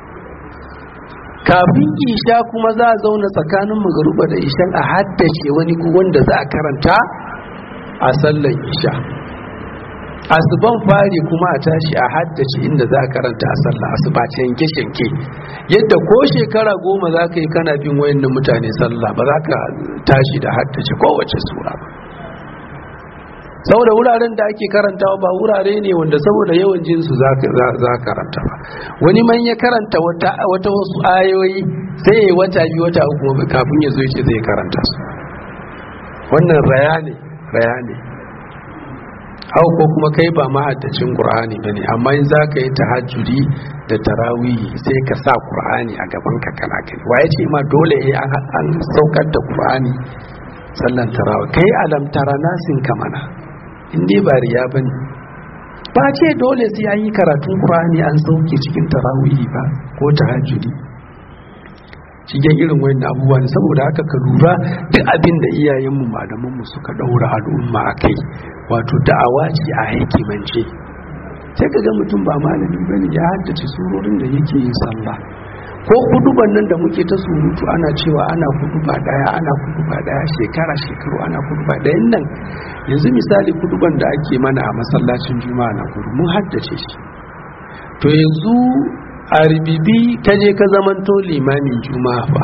Speaker 1: kafin isha kuma za a zauna tsakanin magaruba da ishan a haddace wani wanda za a karanta a sallan isha asuban fari kuma a tashi a haddace inda za a karanta a sallan asuba yanke-shanke yadda ko shekara goma za ka yi kana bin wayannan mutane sallah ba za ka tashi da haddace kowace sura ba saboda wuraren da ake karantawa ba wurare ne wanda saboda yawan jinsu za karanta ba wani man ya karanta wata wasu ayoyi sai ya wata biyu wata uku kafin ya zo ce zai karanta su wannan raya ne raya ne hau ko kuma kai ba mahaddacin qur'ani bane amma in za ka yi tahajjudi da tarawihi sai ka sa qur'ani a gaban ka kana kai waye ce ma dole an saukar da qur'ani sallan tarawih kai alam tara nasin kamana in dai ba riya ba ne ba ce dole sai an yi karatun ƙurani an sauke cikin tarawihi ba ko tahajjudi cikin irin wani abubuwa ne saboda haka ka lura duk abin da iyayenmu malamanmu suka ɗaura al'umma a kai wato da'awa ce a hikimance sai ka ga mutum ba malami ba ne ya haddace surorin da yake yin sallah ko kuduban nan da muke ta surutu ana cewa ana kuduba daya ana kuduba daya shekara shekaru ana kuduba dayan nan yanzu misali kuduban da ake mana a masallacin juma'a na kudu mun haddace shi to yanzu a ribibi ka je ka zamanto limamin juma'a ba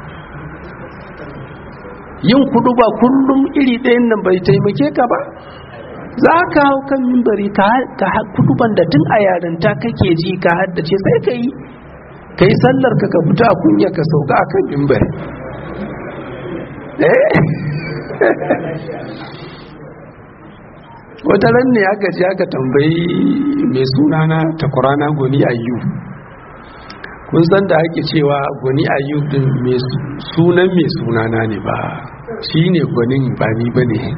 Speaker 1: yin kuduba kullum iri ɗayan nan bai taimake ka ba za ka hau kan mimbari ka kuduban da tun a yarinta kake ji ka haddace sai ka yi ka yi sallar ka ka fita a kunya ka sauka a kan mimbar wata ran ne aka ji aka tambayi mai sunana takwarana goni ayyu kun san da ake cewa goni ayyu din sunan mai sunana ne ba shi ne gwanin ba ni ba ne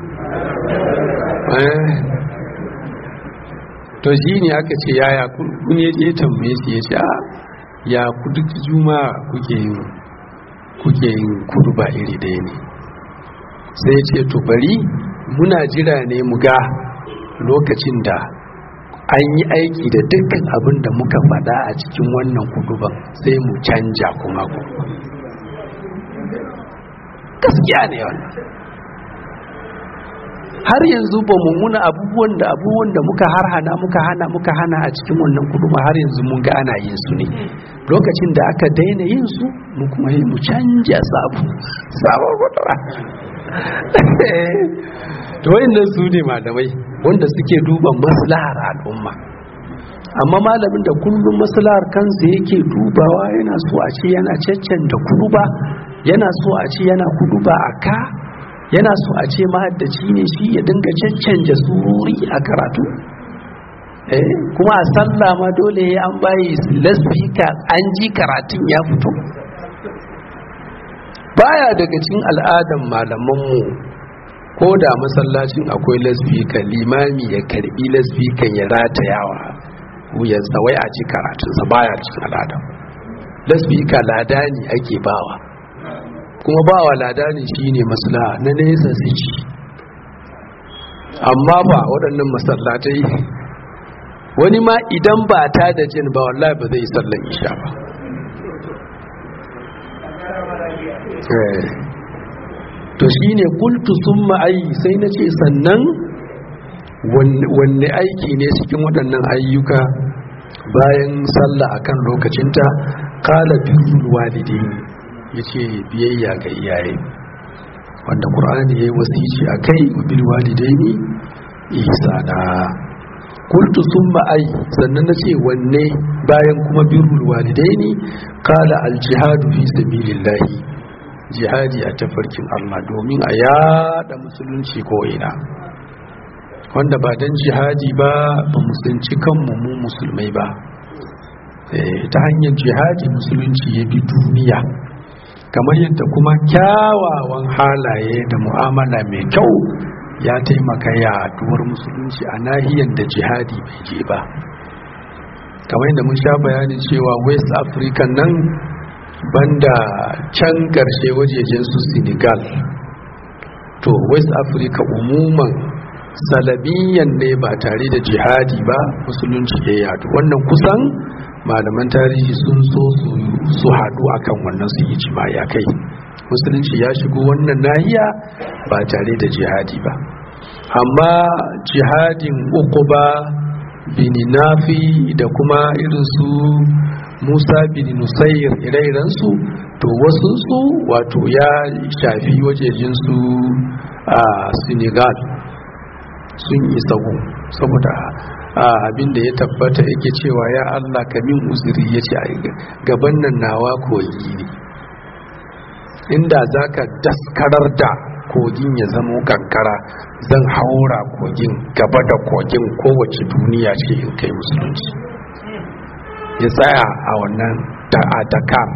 Speaker 1: to shi ne aka ce yaya kun ya tambaye su ya ce a ya kudu juma kuke yin kuke yin kudu ba iri ɗaya ne sai ya ce to bari muna jira ne mu ga lokacin da an yi aiki da dukkan abin da muka faɗa a cikin wannan kuduban sai mu canja kuma gaskiya ne wannan har yanzu ba mu muna abubuwan da abubuwan da muka har hana muka hana muka hana a cikin wannan kuduma har yanzu mun ga ana yin su ne lokacin da aka daina yin su mu kuma yi mu canja sabu sabon kudura to wayannan su ne malamai wanda suke duba maslahar al'umma amma malamin da kullum maslahar kansa yake dubawa yana so a ce yana caccanta kuduba yana so a ce yana kuduba a ka yana so a ce mahaddaci ne shi ya dinga caccanja sururi a karatu eh kuma a sallah ma dole ya an bayi lasfika an ji karatun ya fito baya daga cikin al'adan malamanmu ko da masallacin akwai lasfika limami ya karbi lasfikan ya ratayawa wuyansa wai a ji karatunsa baya cikin al'adan lasfika ladani ake bawa kuma bawa ladani shine maslaha na nesa su ci amma ba waɗannan masallatai wani ma idan ba ta da jin ba wallahi ba zai sallan isha ba to shine kultu sun ma'ayi sai na ce sannan wanne aiki ne cikin waɗannan ayyuka bayan sallah akan lokacinta kala birrul walidaini yace biyayya ga iyaye wanda qur'ani yayi wasici akai wa bil walidaini ihsana kultu summa ai sannan nace wanne bayan kuma birrul walidaini kala al jihadu fi sabilillahi jihadi a tafarkin Allah domin a yada musulunci ko ina wanda ba dan jihadi ba ba musulunci kanmu mu musulmai ba ta hanyar jihadi musulunci ya bi duniya kamar yadda kuma kyawawan halaye da mu'amala mai kyau ya taimaka yaduwar musulunci a nahiyar da jihadi bai je ba kamar yadda mun sha bayanin cewa west africa nan banda can karshe wajejen su senegal to west africa umuman salabiyan ne ba tare da jihadi ba musulunci ya yadu wannan kusan malaman tarihi sun so su haɗu akan wannan su yi ya kai musulunci ya shigo wannan nahiya ba tare da jihadi ba amma jihadin uku ba bini nafi da kuma irin su musa bin nusayir ire-irensu to wasu su wato ya shafi wajejen su a senegal sun yi sahu saboda abin da ya tabbata yake cewa ya Allah ka min uzuri ya ce gaban nan nawa kogi ne inda za ka daskarar da kogin ya zamo kankara zan haura kogin gaba da kogin kowace duniya ce in kai musulunci ya tsaya a wannan a dakar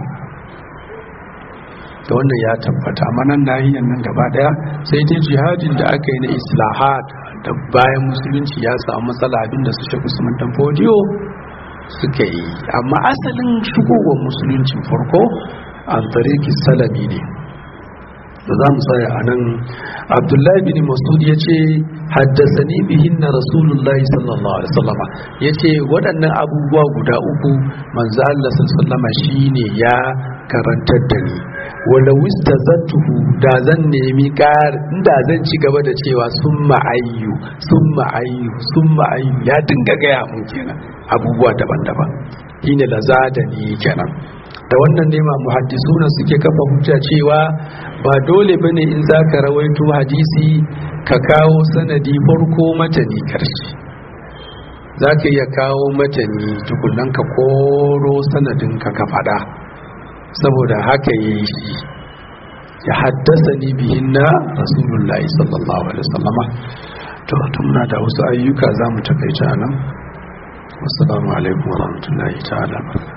Speaker 1: da wannan ya tabbata manan nahiyar nan gaba daya sai dai jihadin da aka yi na islahat da bayan musulunci ya samu matsala abinda su shafi usman dan fodiyo suka yi amma asalin shigowar musuluncin farko an tariki salami ne da za mu tsaya a nan abdullahi bin masud ya ce haddasani bihin na rasulullahi sallallahu alaihi wasallama ya ce waɗannan abubuwa guda uku manzo Allah sallama shine ya karantar da ni wala wista zattuhu da zan nemi ƙar inda zan ci gaba da cewa sun ma'ayyu sun ma'ayyu sun ma'ayyu ya dinga gaya mun kenan abubuwa daban-daban shine lazada ni kenan da wannan nema muhaddisuna suke kafa hujja cewa ba dole bane in zaka rawaito hadisi ka kawo sanadi farko matani karshe zaka iya kawo matani tukunan ka koro sanadin ka ka fada saboda haka yayi shi ya haddasa ni bihin na rasulullahi sallallahu alaihi wasallama to muna da wasu ayyuka za mu takaice a nan wasu alaikum wa rahmatullahi ta'ala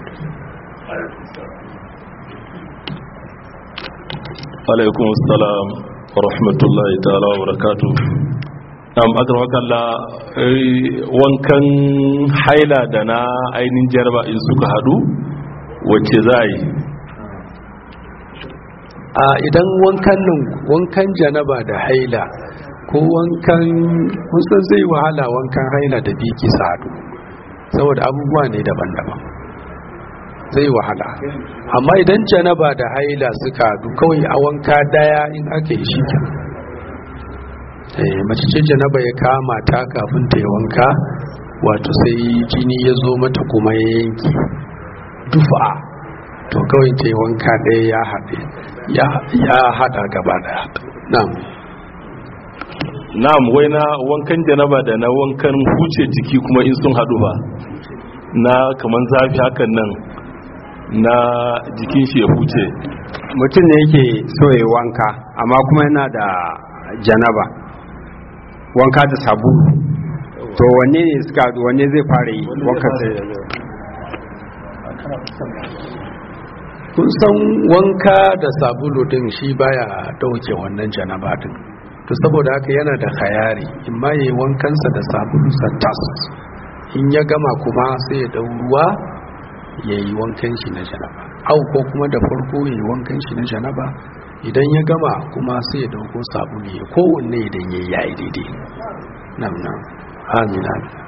Speaker 2: alaikum salam wa rahmatullahi ta'ala wa barakatu am akalla wankan haila da na ainihin jarba in suka hadu wacce za yi
Speaker 1: a idan wankan nan wankan janaba da haila ko wankan kusan zai wahala wankan haila da biki sadu saboda abubuwa ne daban-daban zai wahala amma idan janaba da haila suka hadu kawai a wanka daya in aka yi shi mace ce janaba ya kama ta kafin ta yi wanka wato sai jini ya zo mata kuma ya yanki dufa to kawai ta yi wanka ɗaya ya haɗe ya haɗa gaba ɗaya na'am
Speaker 2: na'am wai na wankan janaba da na wankan huce jiki kuma in sun haɗu ba na kaman zafi hakan nan na jikin shi ya huce
Speaker 3: mutum ne yake so ya wanka amma kuma yana da janaba wanka da sabulu to wanne ne suka wanne zai fara yi wanka sai
Speaker 1: kun san wanka da sabulu din shi baya dauke wannan janaba din to saboda haka yana da khayari in ma yayi wankansa da sabulu tas in ya gama kuma sai ya dau ruwa yayi wankan shi na janaba au ko kuma da farko yayi wankan shi na janaba idan ya gama kuma sai ya dauko sabulu ya kowanne idan yayi yayi daidai nan nan amin amin